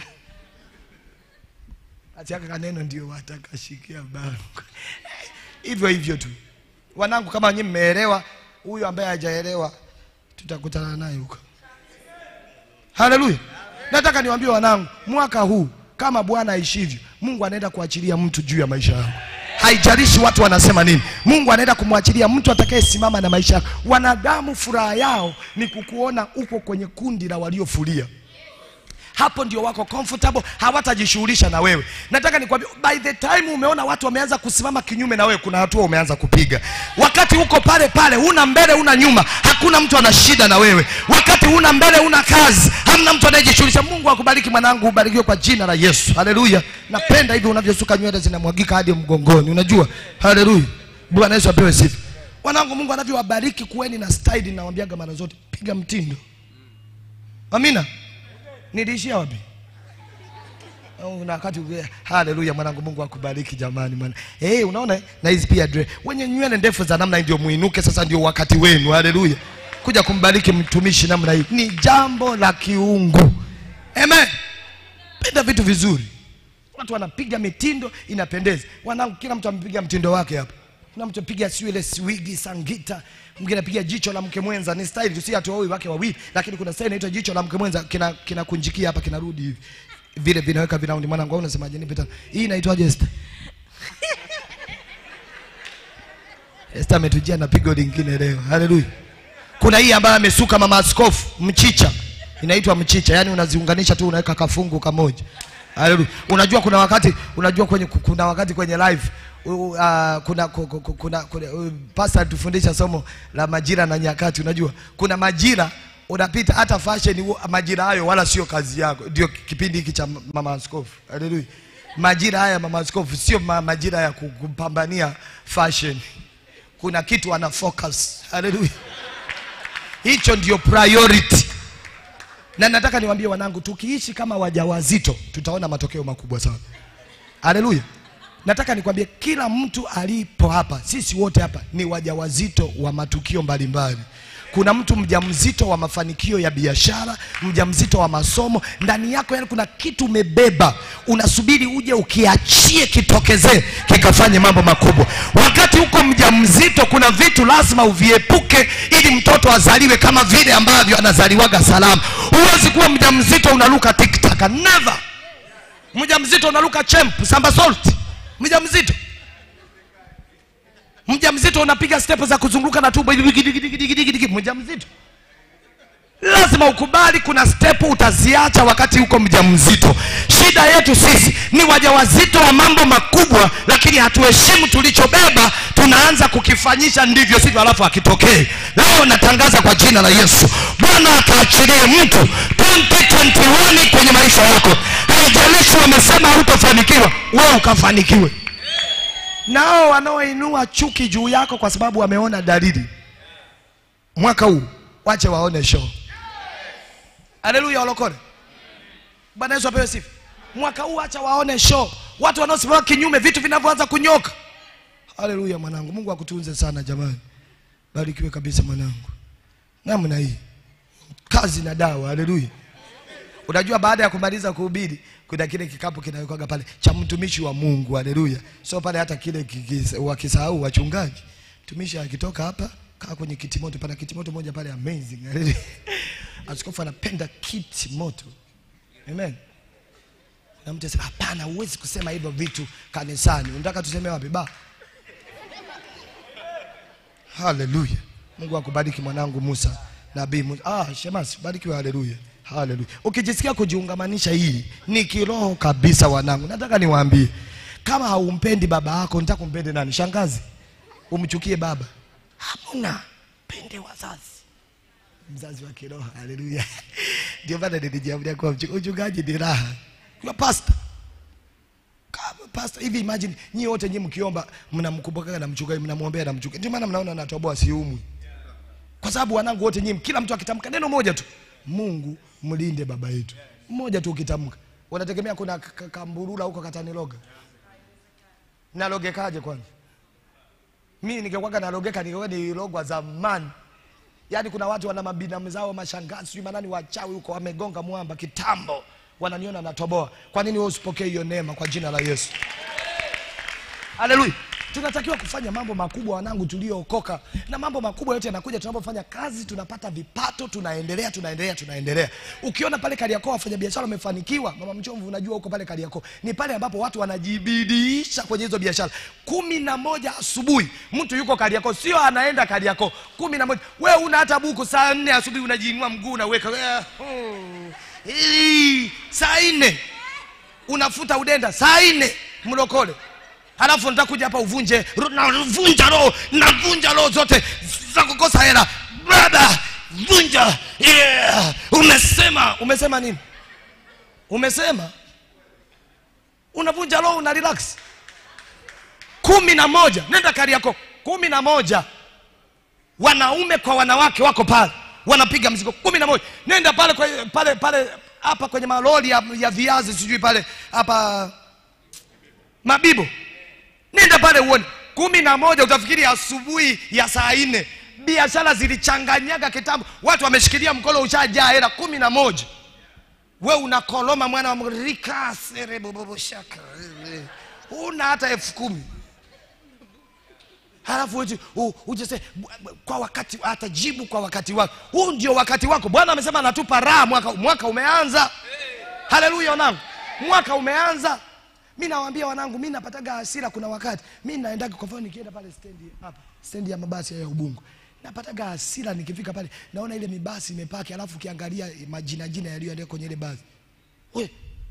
achaka kaneno ndio watakashikia bango hivyo hivyo tu wanangu kama nyinyi mmeelewa huyu ambaye hajaelewa tutakutana naye huko haleluya nataka niwaambie wanangu mwaka huu kama bwana aishivyo mungu anaenda kuachilia mtu juu ya maisha yako haijalishi watu wanasema nini mungu anaenda kumwachilia mtu atakayesimama na maisha yako wanadamu furaha yao ni kukuona uko kwenye kundi la waliofulia hapo ndio wako comfortable hawatajishughulisha na wewe nataka nikwambie by the time umeona watu wameanza kusimama kinyume na wewe kuna hatua umeanza kupiga wakati uko pale pale una mbele una nyuma hakuna mtu ana shida na wewe wakati una mbele una kazi hamna mtu anayejishughulisha mungu akubariki mwanangu ubarikiwe kwa jina la yesu haleluya napenda hivi unavyosuka nywele zinamwagika hadi mgongoni unajua haleluya bwana yesu apewe sifa wanangu mungu anavyowabariki kuweni na style nawambiaga mara zote piga mtindo amina niliishia wapi Oh, na wakati ule- haleluya mwanangu mungu akubariki jamani mwana hey, unaona na hizi pia dre wenye nywele ndefu za namna hii ndio muinuke sasa ndio wakati wenu haleluya kuja kumbariki mtumishi namna hii ni jambo la kiungu amen penda vitu vizuri watu wanapiga mitindo inapendeza wanangu kila mtu amepiga mtindo wake hapa kuna mtu apiga siu ile swigi sangita mwingine apiga jicho la mke mwenza ni style tu si ati wawili wake wawili lakini kuna style inaitwa jicho la mke mwenza kina kinakunjikia hapa kinarudi hivi vile vinaweka vinaundi mwanangu au unasemaje nipe tano hii inaitwaje Esther Esther ametujia na pigo lingine leo haleluya kuna hii ambayo amesuka mama askofu mchicha inaitwa mchicha yani unaziunganisha tu unaweka kafungu kamoja haleluya unajua kuna wakati unajua kwenye kuna wakati kwenye live uh, uh, kuna ku- ku- ku- kuna, kuna uh, pastor alitufundisha somo la majira na nyakati unajua kuna majira unapita hata fashion huo- majira hayo wala sio kazi yako ndio kipindi hiki cha mama askofu haleluya majira haya mama askofu sio ma, majira ya ku- kupambania fashion kuna kitu ana focus haleluya hicho ndio priority na nataka niwaambie wanangu tukiishi kama wajawazito tutaona matokeo makubwa sana haleluya nataka nikwambie kila mtu alipo hapa sisi wote hapa ni wajawazito wa matukio mbalimbali kuna mtu mjamzito wa mafanikio ya biashara mjamzito wa masomo ndani yako yani kuna kitu umebeba unasubiri uje ukiachie kitokezee kikafanye mambo makubwa wakati huko mjamzito kuna vitu lazima uviepuke ili mtoto azaliwe kama vile ambavyo anazaliwaga salama huwezi kuwa mjamzito unaruka tiktaka never mjamzito unaruka chemp samba salt mjamzito mjamzito unapiga step za kuzunguka na tumbo hivi gidigidigidigidigi mjamzito lazima ukubali kuna step utaziacha wakati huko mjamzito shida yetu sisi ni wajawazito wa mambo makubwa lakini hatuheshimu tulichobeba tunaanza kukifanyisha ndivyo sivyo alafu akitokee leo natangaza kwa jina la yesu bwana akaachilie mtu 2021 kwenye maisha yako haijalishi wamesema hautafanikiwa wewe ukafanikiwe nao wanaoinua chuki juu yako kwa sababu wameona dalili mwaka huu wache waone show haleluya walokole bwana yesu apewe sifa mwaka huu acha waone show watu wanaosimama kinyume vitu vinavyoanza kunyoka haleluya mwanangu mungu akutunze sana jamani barikiwe kabisa mwanangu namna hii kazi na dawa haleluya unajua baada ya kumaliza kuhubiri kuna kile kikapu kinawekwaga pale cha mtumishi wa mungu haleluya so pale hata kile kikis- wakisahau wachungaji mtumishi akitoka hapa kaa kwenye kitimoto pana kitimoto moja pale amazing haleluya askofu anapenda kiti moto amen na mtu asema hapana huwezi kusema hivyo vitu kanisani unataka tuseme wapi ba haleluya mungu akubariki mwanangu musa nabii musa ah, shemasi barikiwe haleluya haleluya ukijisikia kujiungamanisha hii ni kiroho kabisa wanangu nataka niwaambie kama haumpendi baba yako nitaka umpende nani shangazi umchukie baba hamuna pende wazazi mzazi wa kiroho haleluya ndio maana nilijiamulia kuwa mchu- uchungaji ni raha kwa pasta kama pasta hivi imagine nyie wote nyie mkiomba mnamkumbukaga na mchungaji mnamwombea na mchungaji ndio maana mnaona natoboa siumwi kwa sababu wanangu wote nyie kila mtu akitamka neno moja tu mungu mlinde baba yetu mmoja tu ukitamka unategemea kuna k- k- kamburula huko kataniloga nalogekaje kwanza mimi ningekwaga nalogeka ningekuwa nilogwa zamani yaani kuna watu wana mabinamu zao mashangazi sijui manani wachawi huko wamegonga mwamba kitambo wananiona natoboa kwa nini wewe usipokee hiyo neema kwa jina la yesu haleluya tunatakiwa kufanya mambo makubwa wanangu tuliookoka na mambo makubwa yote yanakuja tunapofanya kazi tunapata vipato tunaendelea tunaendelea tunaendelea ukiona pale kariakoo wafanyabiashara wamefanikiwa mama mchomvu unajua huko pale kariakoo ni pale ambapo watu wanajibidiisha kwenye hizo biashara kumi na moja asubuhi mtu yuko kariakoo sio anaenda kariakoo kumi na moja we una hata buku saa nne asubuhi unajiinua mguu unaweka eh, oh, hii, saa nne unafuta udenda saa nne mlokole halafu nitakuja hapa uvunje ro- navunja roho navunja roho zote za kukosa hela baba vunja yeah. umesema umesema nini umesema unavunja roho una relax kumi na moja nenda kari yako kumi na moja wanaume kwa wanawake wako pale wanapiga mzigo kumi na moja nenda pale kwe- pale pale hapa kwenye malori ya, ya viazi sijui pale hapa mabibo nenda pale uone kumi na moja utafikiri asubuhi ya saa nne biashara zilichanganyaga kitambo watu wameshikilia mkono ushajaa hela kumi na moja we unakoloma mwana wa mrika sereboboboshaka una hata elfu kumi halafu uje- u- uje se bu- bu- kwa wakati atajibu kwa wakati wako huu ndio wakati wako bwana amesema anatupa raha mwaka, mwaka umeanza haleluya wanangu mwaka umeanza mi nawaambia wanangu mi napataga hasira kuna wakati mi naendaga kwa mfano nikienda pale stendi hapa stendi ya mabasi ya ubungu napataga hasira nikifika pale naona ile mibasi imepaki alafu ukiangalia majina jina yaliyoandika kwenye ile basi we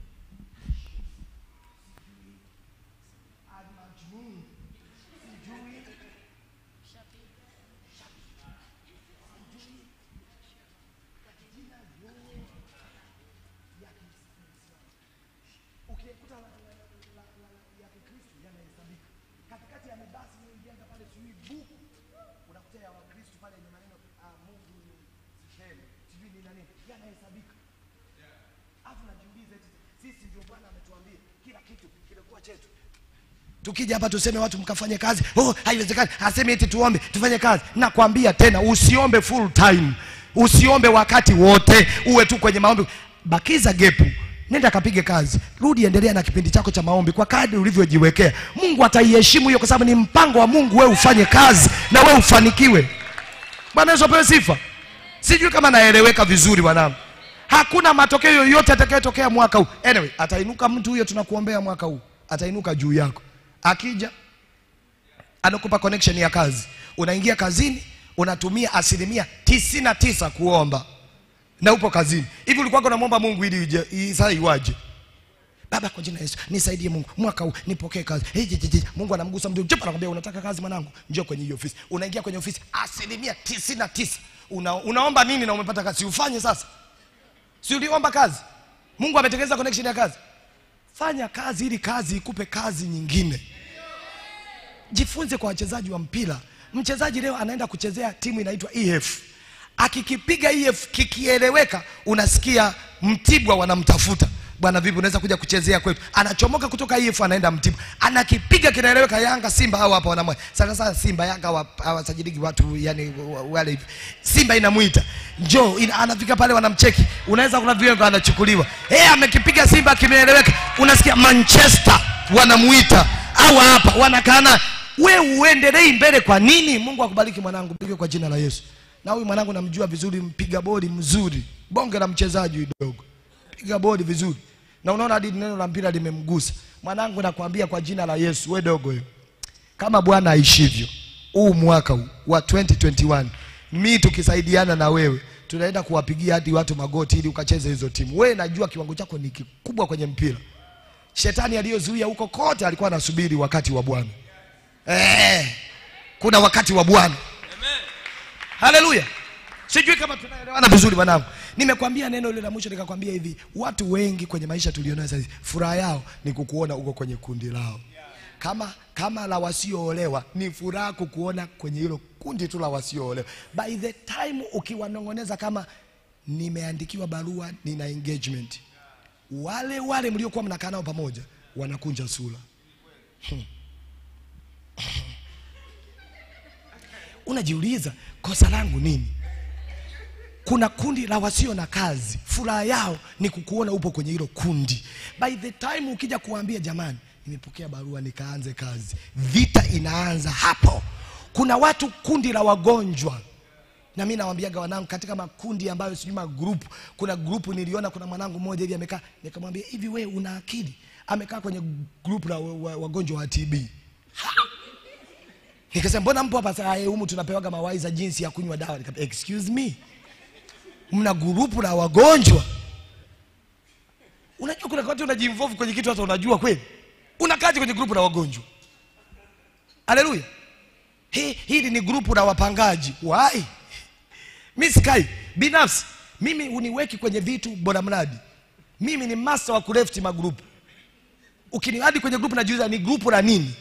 ukikuta la- la- la- la- la- ya kikristo yanahesabika katikati ya mabasi inaingianga pale sijui buku unakuta ya wakristo pale yenye maneno ah, mungu ni sisheni sijui ni nani yanahesabika alafu najiuliza eti sisi ndio bwana ametuambia kila kitu kimekuwa chetu tukija hapa tuseme watu mkafanye kazi oh, haiwezekani aseme eti tuombe tufanye kazi nakwambia tena usiombe full time usiombe wakati wote uwe tu kwenye maombi bakiza gepu nenda kapige kazi rudi endelea na kipindi chako cha maombi kwa kadri ulivyojiwekea mungu ataiheshimu hiyo kwa sababu ni mpango wa mungu wewe ufanye kazi na wewe ufanikiwe bwana yesu apewe sifa sijui kama naeleweka vizuri wanangu hakuna matokeo yoyote atakayotokea mwaka huu anyway atainuka mtu huyo tunakuombea mwaka huu atainuka juu yako akija anakupa connection ya kazi unaingia kazini unatumia asilimia tisini na tisa kuomba na upo kazini hivi ulikuwa unamwomba mungu ili ije- i- saa iwaje baba kwa jina la yesu nisaidie mungu mwaka huu nipokee kazi hey, je, je, je. mungu anamgusa mtu Chapa, anakwambia unataka kazi mwanangu njoo kwenye hiyo ofisi unaingia kwenye ofisi asilimia tisini na tisa Una, unaomba nini na umepata kazi si ufanye sasa si uliomba kazi mungu ametengeneza connection ya kazi fanya kazi ili kazi ikupe kazi nyingine jifunze kwa wachezaji wa mpira mchezaji leo anaenda kuchezea timu inaitwa ef akikipiga ef kikieleweka unasikia mtibwa wanamtafuta bwana vipi unaweza kuja kuchezea kwetu anachomoka kutoka if anaenda mtibu anakipiga kinaeleweka yanga simba au hapa wanamwe sana sana simba yanga hawa- hawasajiliki watu yani wa- wale hivi simba inamwita njoo ina, anafika pale wanamcheki unaweza kuna viwengo anachukuliwa hey, amekipiga simba kimeeleweka unasikia manchester wanamuita au hapa wanakana we uendelei mbele kwa nini mungu akubariki mwanangu pige kwa jina la yesu na huyu mwanangu namjua vizuri mpiga bodi mzuri bonge la mchezaji huyu dogo piga bodi vizuri na unaona hadi neno la mpira limemgusa mwanangu nakwambia kwa jina la yesu we dogo hiyo kama bwana aishivyo huu mwaka huu wa 2021 mi tukisaidiana na wewe tunaenda kuwapigia hadi watu magoti ili ukacheze hizo timu wewe najua kiwango chako ni kikubwa kwenye mpira shetani aliyozuia huko kote alikuwa anasubiri wakati wa bwana eh, kuna wakati wa bwana haleluya sijui kama tunaelewana vizuri mwanangu nimekwambia neno ile la mwisho nikakwambia hivi watu wengi kwenye maisha tulionayo sasa hivi, furaha yao ni kukuona uko kwenye kundi lao kama kama la wasioolewa ni furaha kukuona kwenye hilo kundi tu la wasioolewa by the time ukiwanong'oneza kama nimeandikiwa barua nina engagement wale wale mliokuwa mnakaa nao pamoja wanakunja sura unajiuliza kosa langu nini kuna kundi la wasio na kazi furaha yao ni kukuona upo kwenye hilo kundi by the time ukija kuambia jamani nimepokea barua nikaanze kazi vita inaanza hapo kuna watu kundi la wagonjwa na mi nawambiaga wanangu katika makundi ambayo sijui magrupu kuna grupu niliona kuna mwanangu mmoja hivi amekaa nikamwambia hivi we una akili amekaa kwenye grupu la wa- wa- wagonjwa wa tb nikasema mbona mpo hapa saa hii humu tunapewaga mawaiza jinsi ya kunywa dawa Nikamwambia, excuse me mna grupu la wagonjwa unajua kuna wakati unajiinvolve kwenye kitu hata unajua kweli unakaje kwenye grupu la wagonjwa haleluya hii hili ni grupu la wapangaji wai mi sikai binafsi mimi uniweki kwenye vitu bora mradi mimi ni master wa kurefti magrupu ukiniadi kwenye grupu najiuliza ni grupu la nini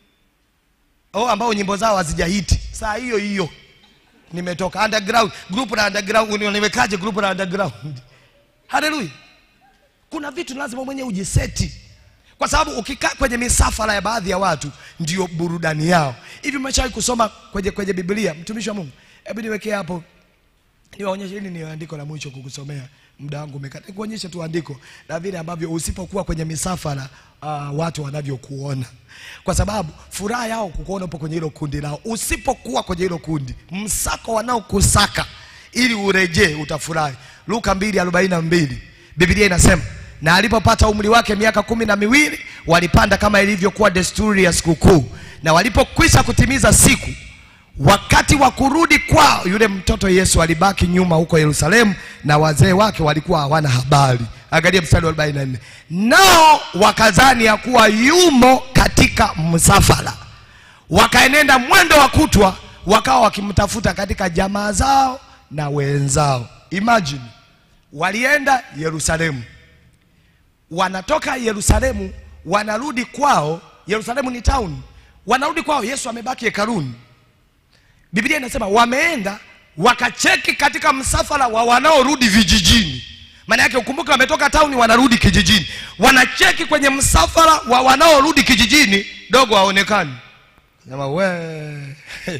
oh, ambao nyimbo zao hazijahiti saa hiyo hiyo nimetoka underground group la underground nimekaje group la underground haleluya kuna vitu lazima mwenyewe ujiseti kwa sababu ukikaa kwenye misafara ya baadhi ya watu ndio burudani yao hivi umeshawahi kusoma kwenye, kwenye biblia mtumishi wa mungu hebu niwekee hapo niwaonyeshe hili ni andiko la mwisho kukusomea muda wangu umekata nikuonyeshe tu andiko la vile ambavyo usipokuwa kwenye misafara uh, watu wanavyokuona kwa sababu furaha yao kukuona upo kwenye hilo kundi lao usipokuwa kwenye hilo kundi msako wanaokusaka ili urejee utafurahi luka 242 biblia inasema na alipopata umri wake miaka kumi na miwili walipanda kama ilivyokuwa desturi ya sikukuu na walipokwisha kutimiza siku wakati wa kurudi kwao yule mtoto yesu alibaki nyuma huko yerusalemu na wazee wake walikuwa hawana habari angalia mstari wa 44 nao wakazani ya kuwa yumo katika msafara wakaenenda mwendo wa kutwa wakawa wakimtafuta katika jamaa zao na wenzao imagine walienda yerusalemu wanatoka yerusalemu wanarudi kwao yerusalemu ni town wanarudi kwao yesu amebaki hekaluni biblia inasema wameenda wakacheki katika msafara wa wanaorudi vijijini maana yake ukumbuke wametoka tauni wanarudi kijijini wanacheki kwenye msafara wa wanaorudi kijijini dogo haonekani sema we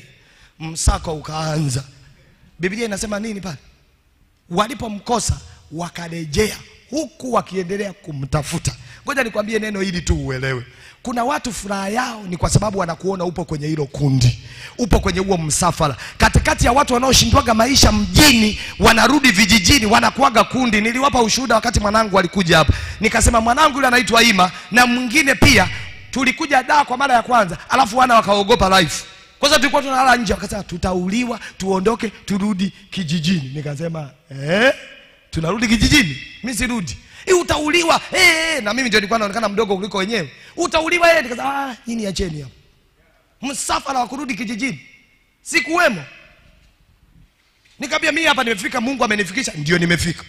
msako ukaanza biblia inasema nini pale walipomkosa wakarejea huku wakiendelea kumtafuta ngoja nikwambie neno hili tu uelewe kuna watu furaha yao ni kwa sababu wanakuona upo kwenye hilo kundi upo kwenye huo msafara katikati ya watu wanaoshindwaga maisha mjini wanarudi vijijini wanakuaga kundi niliwapa ushuhuda wakati mwanangu alikuja hapa nikasema mwanangu yule anaitwa ima na mwingine pia tulikuja daa kwa mara ya kwanza alafu wana wakaogopa life kwanza tulikuwa tunalala nje wakasema tutauliwa tuondoke turudi kijijini nikasema eh? tunarudi kijijini mi sirudi "Eh, utauliwa eh, eh." na mimi ndio nilikuwa naonekana mdogo kuliko wenyewe utauliwa eh. nikasema ah, nyini acheni hapo msafara wa kurudi kijijini sikuwemo nikaambia mimi hapa nimefika mungu amenifikisha ndio nimefika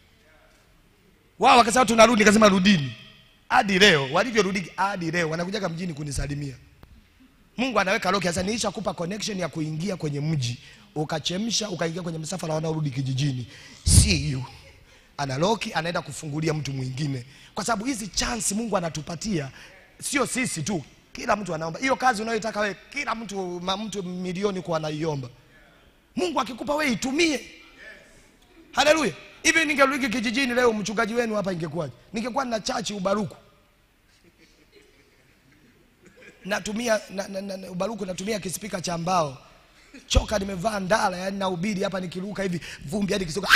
wao wakasema tunarudi nikasema rudini hadi leo walivyorudi hadi leo wanakujaga mjini kunisalimia mungu anaweka loki sasa niishakupa connection ya kuingia kwenye mji ukachemsha ukaingia kwenye msafara wanaorudi kijijini see you analoki anaenda kufungulia mtu mwingine kwa sababu hizi chance mungu anatupatia sio sisi tu kila mtu anaomba hiyo kazi unayoitaka wewe kila mtu ma, mtu milioni kwa anaiomba mungu akikupa wewe itumie haleluya hivi ningerudi kijijini leo mchungaji wenu hapa ingekuwaje ningekuwa na chachi ubaruku natumia na, na, na, na, ubaruku natumia kispika cha mbao choka nimevaa ndala yani naubiri hapa nikiruka hivi vumbi hadi kisoka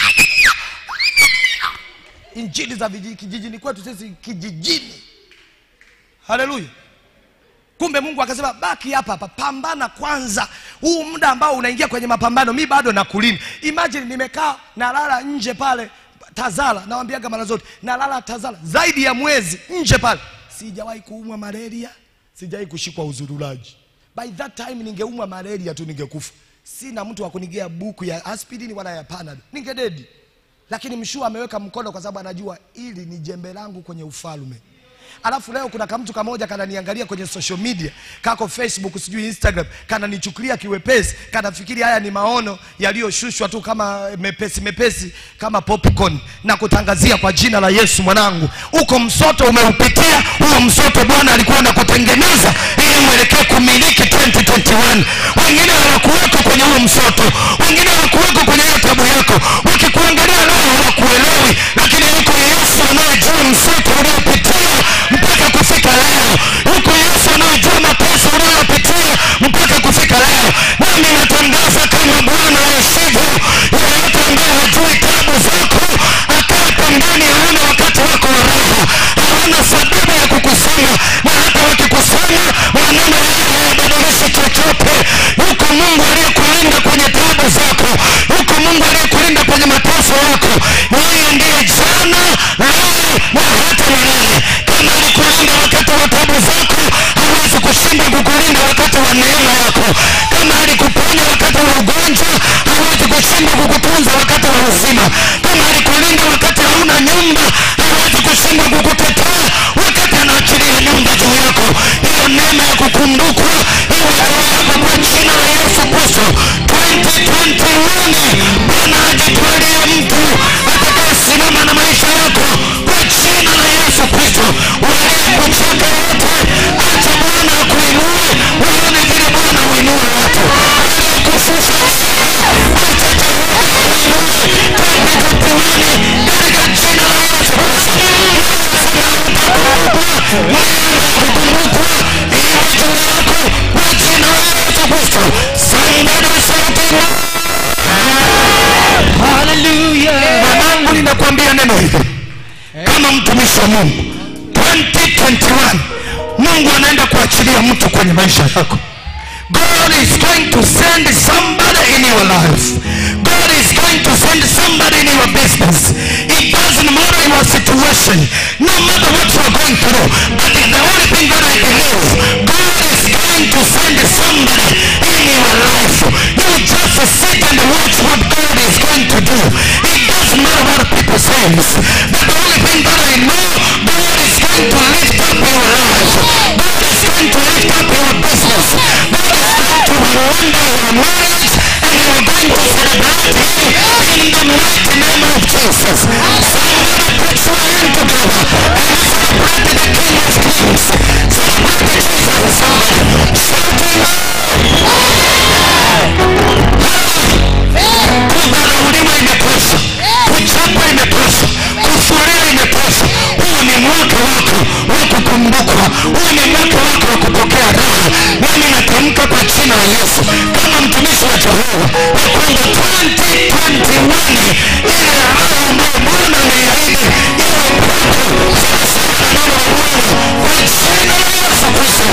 injili za viji- kijijini kwetu sisi kijijini haleluya kumbe mungu akasema baki hapa hapa pambana kwanza huu muda ambao unaingia kwenye mapambano mi bado nakulinda imagine nimekaa nalala nje pale tazara nawambiaga mara zote nalala tazara zaidi ya mwezi nje pale sijawahi kuumwa malaria sijawahi kushikwa uzurulaji by that time ningeumwa malaria tu ningekufa sina mtu wa kunigea buku ya aspirini wala ya panado ningededi lakini mshua ameweka mkono kwa sababu anajua ili ni jembe langu kwenye ufalme alafu leo kuna kamtu kamoja kananiangalia kwenye social media kako facebook sijui instagram kananichukulia kiwepesi kanafikiri haya ni maono yaliyoshushwa tu kama mepesi mepesi kama popcorn na kutangazia kwa jina la yesu mwanangu uko msoto umeupitia huo msoto bwana alikuwa anakutengeneza ili mwelekee kumiliki 2021 wengine hawakuweko kwenye huo msoto wengine hawakuweko kwenye hiyo tabu yako wakikuangalia leo hawakuelewi lakini yuko yesu anayejua msoto uliopitia mpaka kufika leo yuko yesu anayejua mateso unayopitia mpaka kufika leo nami natangaza kama bwana yesivyo yeyote ambaye hajui tabu zako akaa pembeni haona wakati wako wa raha hawana sababu ya kukusema na hata wakikusema maneno yao hayabadilishi chochote yuko mungu aliyekulinda kwenye tabu zako yuko mungu aliyekulinda kwenye mateso yako yeye ndiye jana leo na hata milele kama alikulinda wakati wa tabu zako hawezi kushinda kukulinda wakati wa neema yako kama alikuponya wakati wa ugonjwa hawezi kushinda kukutunza wakati wa uzima kama alikulinda wakati hauna nyumba hawezi kushinda kukutetea wakati anaachilia nyumba juu yako hiyo neema ya kukumbukwa iwe juu yako kwa jina la yesu kristo 2021 bwana ajitwalie mtu atakayesimama na maisha yako kwa jina la yesu kristo waliyekucheka wote acha bwana akuinue uone vile bwana uinue watu aliyekufusha katika jina la yesu kristo kukumbukwa iwe juu yako kwa jina la yesu kristo somebody shout haleluya mwanangu ninakwambia neno hili kama mtumishi wa mungu 2021 mungu anaenda kuachilia mtu kwenye maisha yako God is going to send somebody in your life. God is going to send somebody in your business. It doesn't matter your situation, no matter what you are going through. But the only thing that I believe, God is going to send somebody in your life. You just sit and watch what God is going to do. It doesn't matter what people say. But the only thing that I know, God is going to lift up your life. God is going to lift up your business. God is going to wonder your marriage and you are going to celebrate Him in the mighty name of Jesus. Somebody put your hand together and celebrate the King of Kings. Celebrate Jesus. Somebody shout kudharauliwa imetosha kuchapwa imetosha kufuria imetosha huu ni mwaka wako wa kukumbukwa huu ni mwaka wako wa kupokea raha nami natamka kwa jina la yesu kama mtumishi wa jehova ya kwamba 2021 ile raha ambayo bwana ameiahidi iwe kwako sawasawa na neno la bwana kwa jina la yesu kristo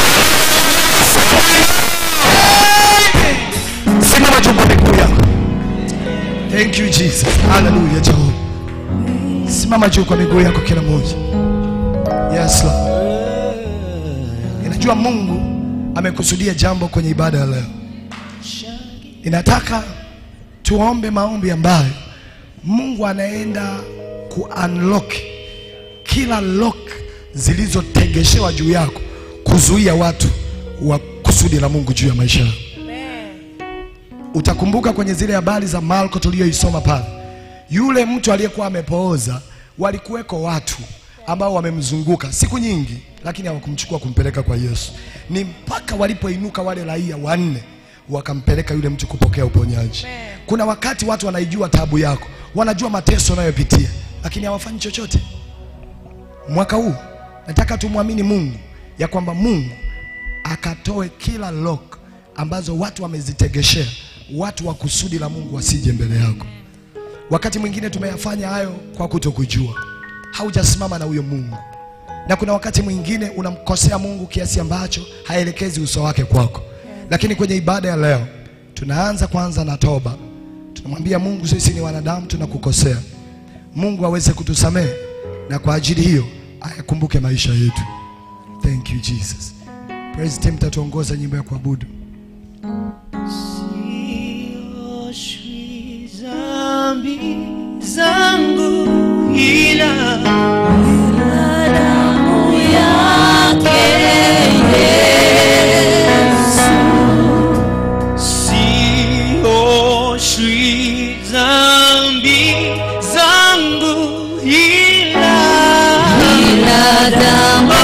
simama juu kwa miguu yako thank you jesus haleluya jehova simama juu kwa miguu yako kila mmoja yes Lord. ninajua mungu amekusudia jambo kwenye ibada ya leo ninataka tuombe maombi ambayo mungu anaenda ku unlock kila lock zilizotegeshewa juu yako kuzuia watu wa kusudi la mungu juu ya maisha yako utakumbuka kwenye zile habari za marko tuliyoisoma pale yule mtu aliyekuwa amepooza walikuweko watu ambao wamemzunguka siku nyingi lakini hawakumchukua kumpeleka kwa yesu ni mpaka walipoinuka wale raia wanne wakampeleka yule mtu kupokea uponyaji kuna wakati watu wanaijua tabu yako wanajua mateso unayopitia lakini hawafanyi chochote mwaka huu nataka tumwamini mungu ya kwamba mungu akatoe kila lock ambazo watu wamezitegeshea watu wa kusudi la mungu wasije mbele yako wakati mwingine tumeyafanya hayo kwa kutokujua haujasimama na huyo mungu na kuna wakati mwingine unamkosea mungu kiasi ambacho haelekezi uso wake kwako lakini kwenye ibada ya leo tunaanza kwanza na toba tunamwambia mungu sisi ni wanadamu tunakukosea mungu aweze kutusamehe na kwa ajili hiyo ayakumbuke maisha yetu thank you jesus praise team tatuongoza nyimbo ya kuabudu sioshwi dhambi zangu ila damu yake Yesu. Sioshwi dhambi zangu ila damu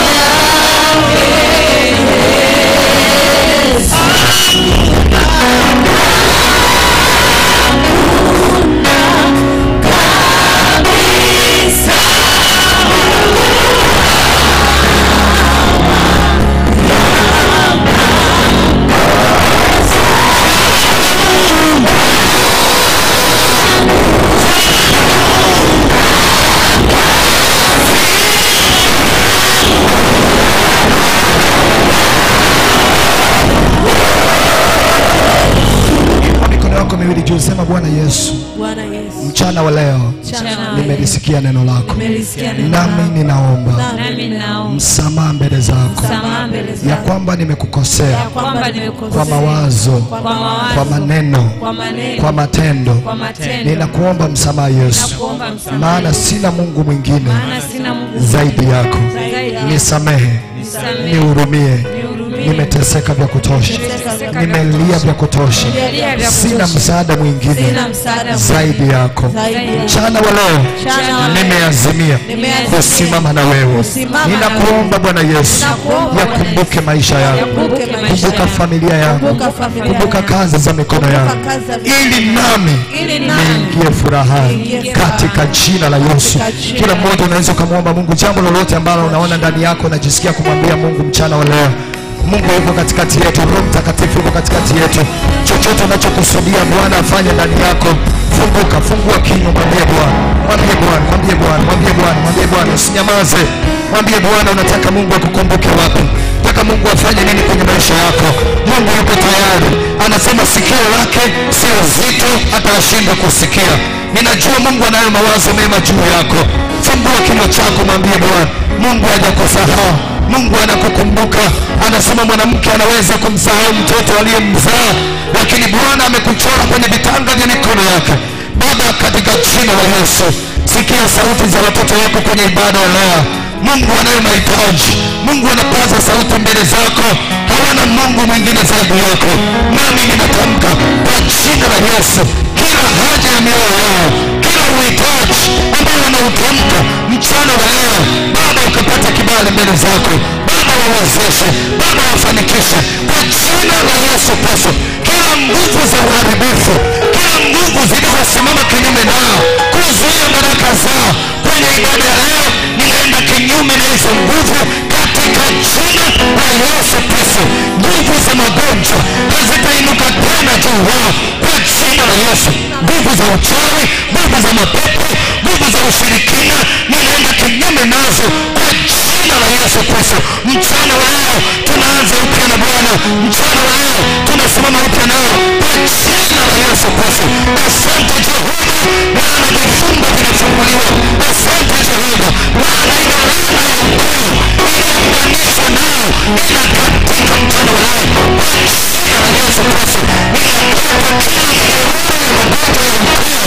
Inua mikono yako miwili juu sema bwana yesu Bwana Yesu, mchana wa leo mchana nimelisikia neno lako nimelisikia neno nami ninaomba nami naomba msamaha mbele zako msamaha mbele ya zako kwamba nimekukosea kwamba nimekosea kwa mawazo kwa mawazo, kwa maneno kwa maneno, kwa matendo kwa matendo. ninakuomba msamaha yesu Nakuomba msamaha. maana sina mungu mwingine Maana sina Mungu zaidi yako zaidi yako. nisamehe Nisamehe. nihurumie Nihurumie. nimeteseka vya kutosha Nimeteseka vya nimelia vya kutosha Nimelia vya sina kutosha. msaada mwingine Sina msaada zaidi yako Zaidi yako. mchana wa leo Mchana wa leo. nimeazimia Nimeazimia. kusimama na wewe Kusimama na ninakuomba bwana yesu Nakuomba yakumbuke maisha yangu Yakumbuke maisha kumbuka yangu. familia yangu Kumbuka familia kumbuka yangu. kazi za mikono yangu kazi za mikono ili nami Ili nami niingie furahani niingie katika jina la yesu Katika jina kila la mmoja unaweza ukamwomba mungu jambo lolote ambalo unaona ndani yako unajisikia kumwambia mungu mchana wa leo mungu yuko katikati yetu roho mtakatifu yuko katikati yetu chochote unachokusudia bwana afanye ndani yako funguka fungua kinywa mwambie bwana mwambie bwana mwambie bwana mwambie bwana mwambie bwana usinyamaze mwambie bwana unataka mungu akukumbuke wapi nataka mungu afanye nini kwenye maisha yako mungu yuko tayari anasema sikio lake sio zito hata ashindwe kusikia ninajua mungu anayo mawazo mema juu yako fungua kinywa chako mwambie bwana mungu hajakusahau mungu anakukumbuka anasema mwanamke anaweza kumsahau mtoto aliyemzaa lakini bwana amekuchora kwenye vitanga vya mikono yake baba katika jina la yesu sikia sauti za watoto wako kwenye ibada ya leo mungu anayo mahitaji mungu anapaza sauti mbele zako hawana mungu mwingine zaidi yako nami ninatamka kwa jina la yesu kila haja ya mioyo yao kila uhitaji ambao wanautamka mchana wa leo baba ukapata kibali mbele zako baba wawezeshe baba wafanikishe kwa jina la yesu kristo kila nguvu za uharibifu kila nguvu zilizosimama kinyume nao kuzuia baraka zao kwenye ibada ya leo ninaenda kinyume na hizo nguvu katika jina la yesu kristo nguvu za magonjwa hazitainuka tena juu wao kwa jina la yesu nguvu za uchawi nguvu za mapepo nguvu za ushirikina ninaenda kinyume nazo kwa jina la yesu kristo mchana wa leo tunaanza upya na bwana mchana wa leo tunasimama upya nao kwa jina la yesu kristo asante jehova maana vifungo vinafunguliwa asante jehova maana ile laana ya ukoo inaunganishwa nao inakatika mchana wa leo kwa jina la yesu kristo ninakaa kwa kila mnyororo ya magonjwa ya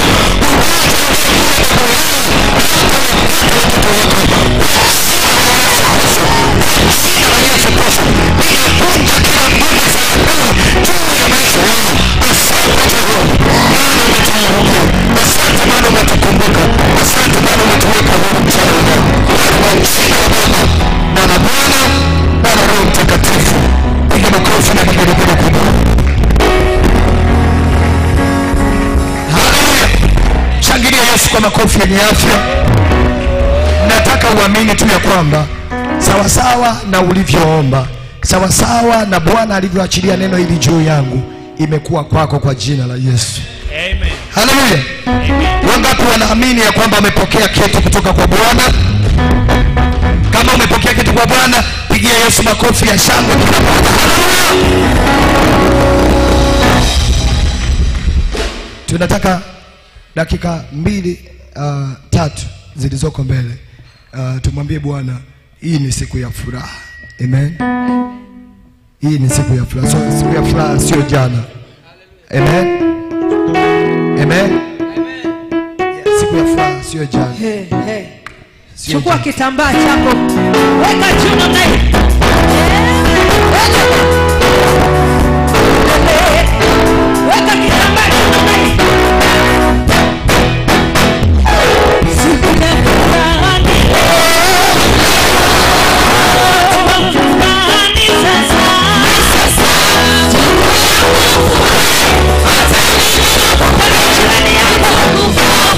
ukoo Asante Jehova, maana umetayari Yesu kwa makofi yenye afya. Nataka uamini tu ya kwamba sawasawa na ulivyoomba, sawasawa na Bwana alivyoachilia neno hili juu yangu, imekuwa kwako kwa jina la Yesu. Amen. Haleluya! Wangapi wanaamini ya kwamba wamepokea kitu kutoka kwa Bwana? Kama umepokea kitu kwa Bwana, pigia Yesu makofi ya shangwe kila mmoja. Haleluya! Tunataka dakika mbili uh, tatu zilizoko mbele uh, tumwambie Bwana, hii ni siku ya furaha. Amen. Hii ni siku ya furaha, so, siku ya furaha sio jana. Amen. Amen. Yeah, siku ya furaha sio jana. Hey, hey. Sio chukua jana. kitambaa chako weka juu namna hii weka kitambaa juu namna hii Siku ya furaha ni leo. Furaha ni sasa. Jirani yako.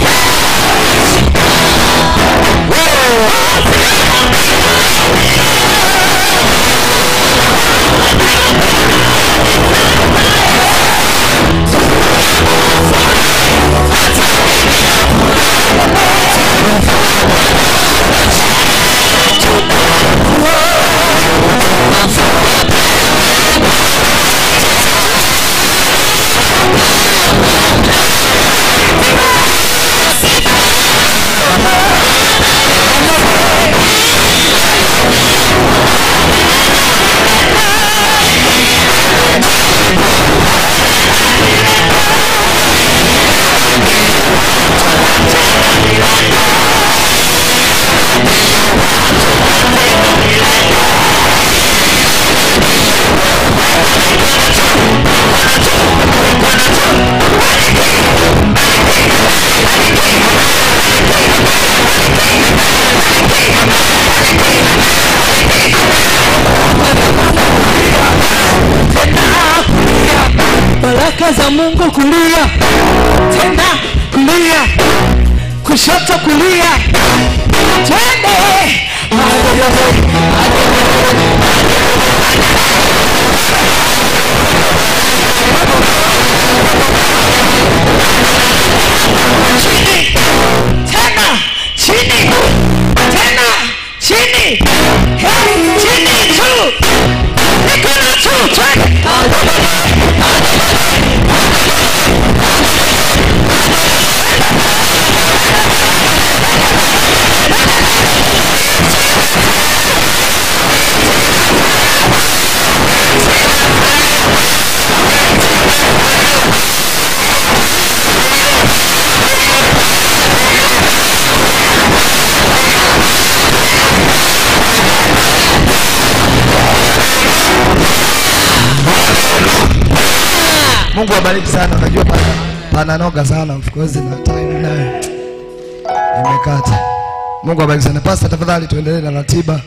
baraka za Mungu kulia tena kulia kushoto kulia twende chini tena chini tena chini hey, chini juu mikono juu twende Mungu awabariki sana. Unajua pana pananoga sana of course na time nayo imekata. Mungu awabariki sana. Pastor, tafadhali tuendelee na ratiba.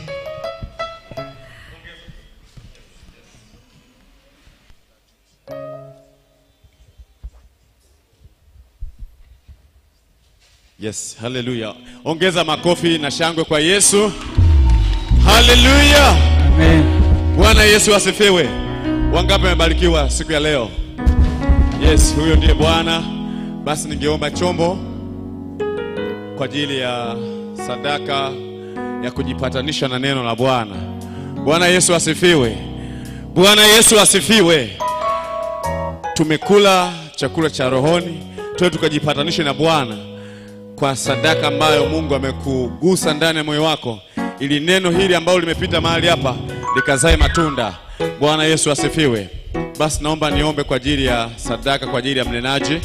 Yes, haleluya. Ongeza makofi na shangwe kwa Yesu. Haleluya. Bwana Yesu asifiwe. Wangapi wamebarikiwa siku ya leo? Yes, huyo ndiye Bwana. Basi ningeomba chombo kwa ajili ya sadaka ya kujipatanisha na neno la Bwana. Bwana Yesu asifiwe. Bwana Yesu asifiwe. Tumekula chakula cha rohoni, tuwe tukajipatanishe na Bwana kwa sadaka ambayo Mungu amekugusa ndani ya moyo wako, ili neno hili ambalo limepita mahali hapa likazae matunda. Bwana Yesu asifiwe. Basi naomba niombe kwa ajili ya sadaka, kwa ajili ya mnenaji.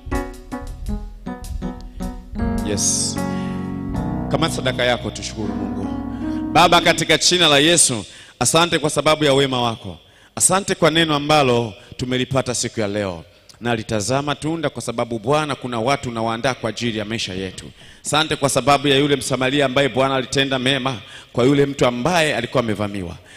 Yes, kama sadaka yako, tushukuru Mungu. Baba, katika jina la Yesu, asante kwa sababu ya wema wako. Asante kwa neno ambalo tumelipata siku ya leo na litazama tunda, kwa sababu Bwana, kuna watu unawaandaa kwa ajili ya maisha yetu. Asante kwa sababu ya yule Msamaria ambaye Bwana alitenda mema kwa yule mtu ambaye alikuwa amevamiwa.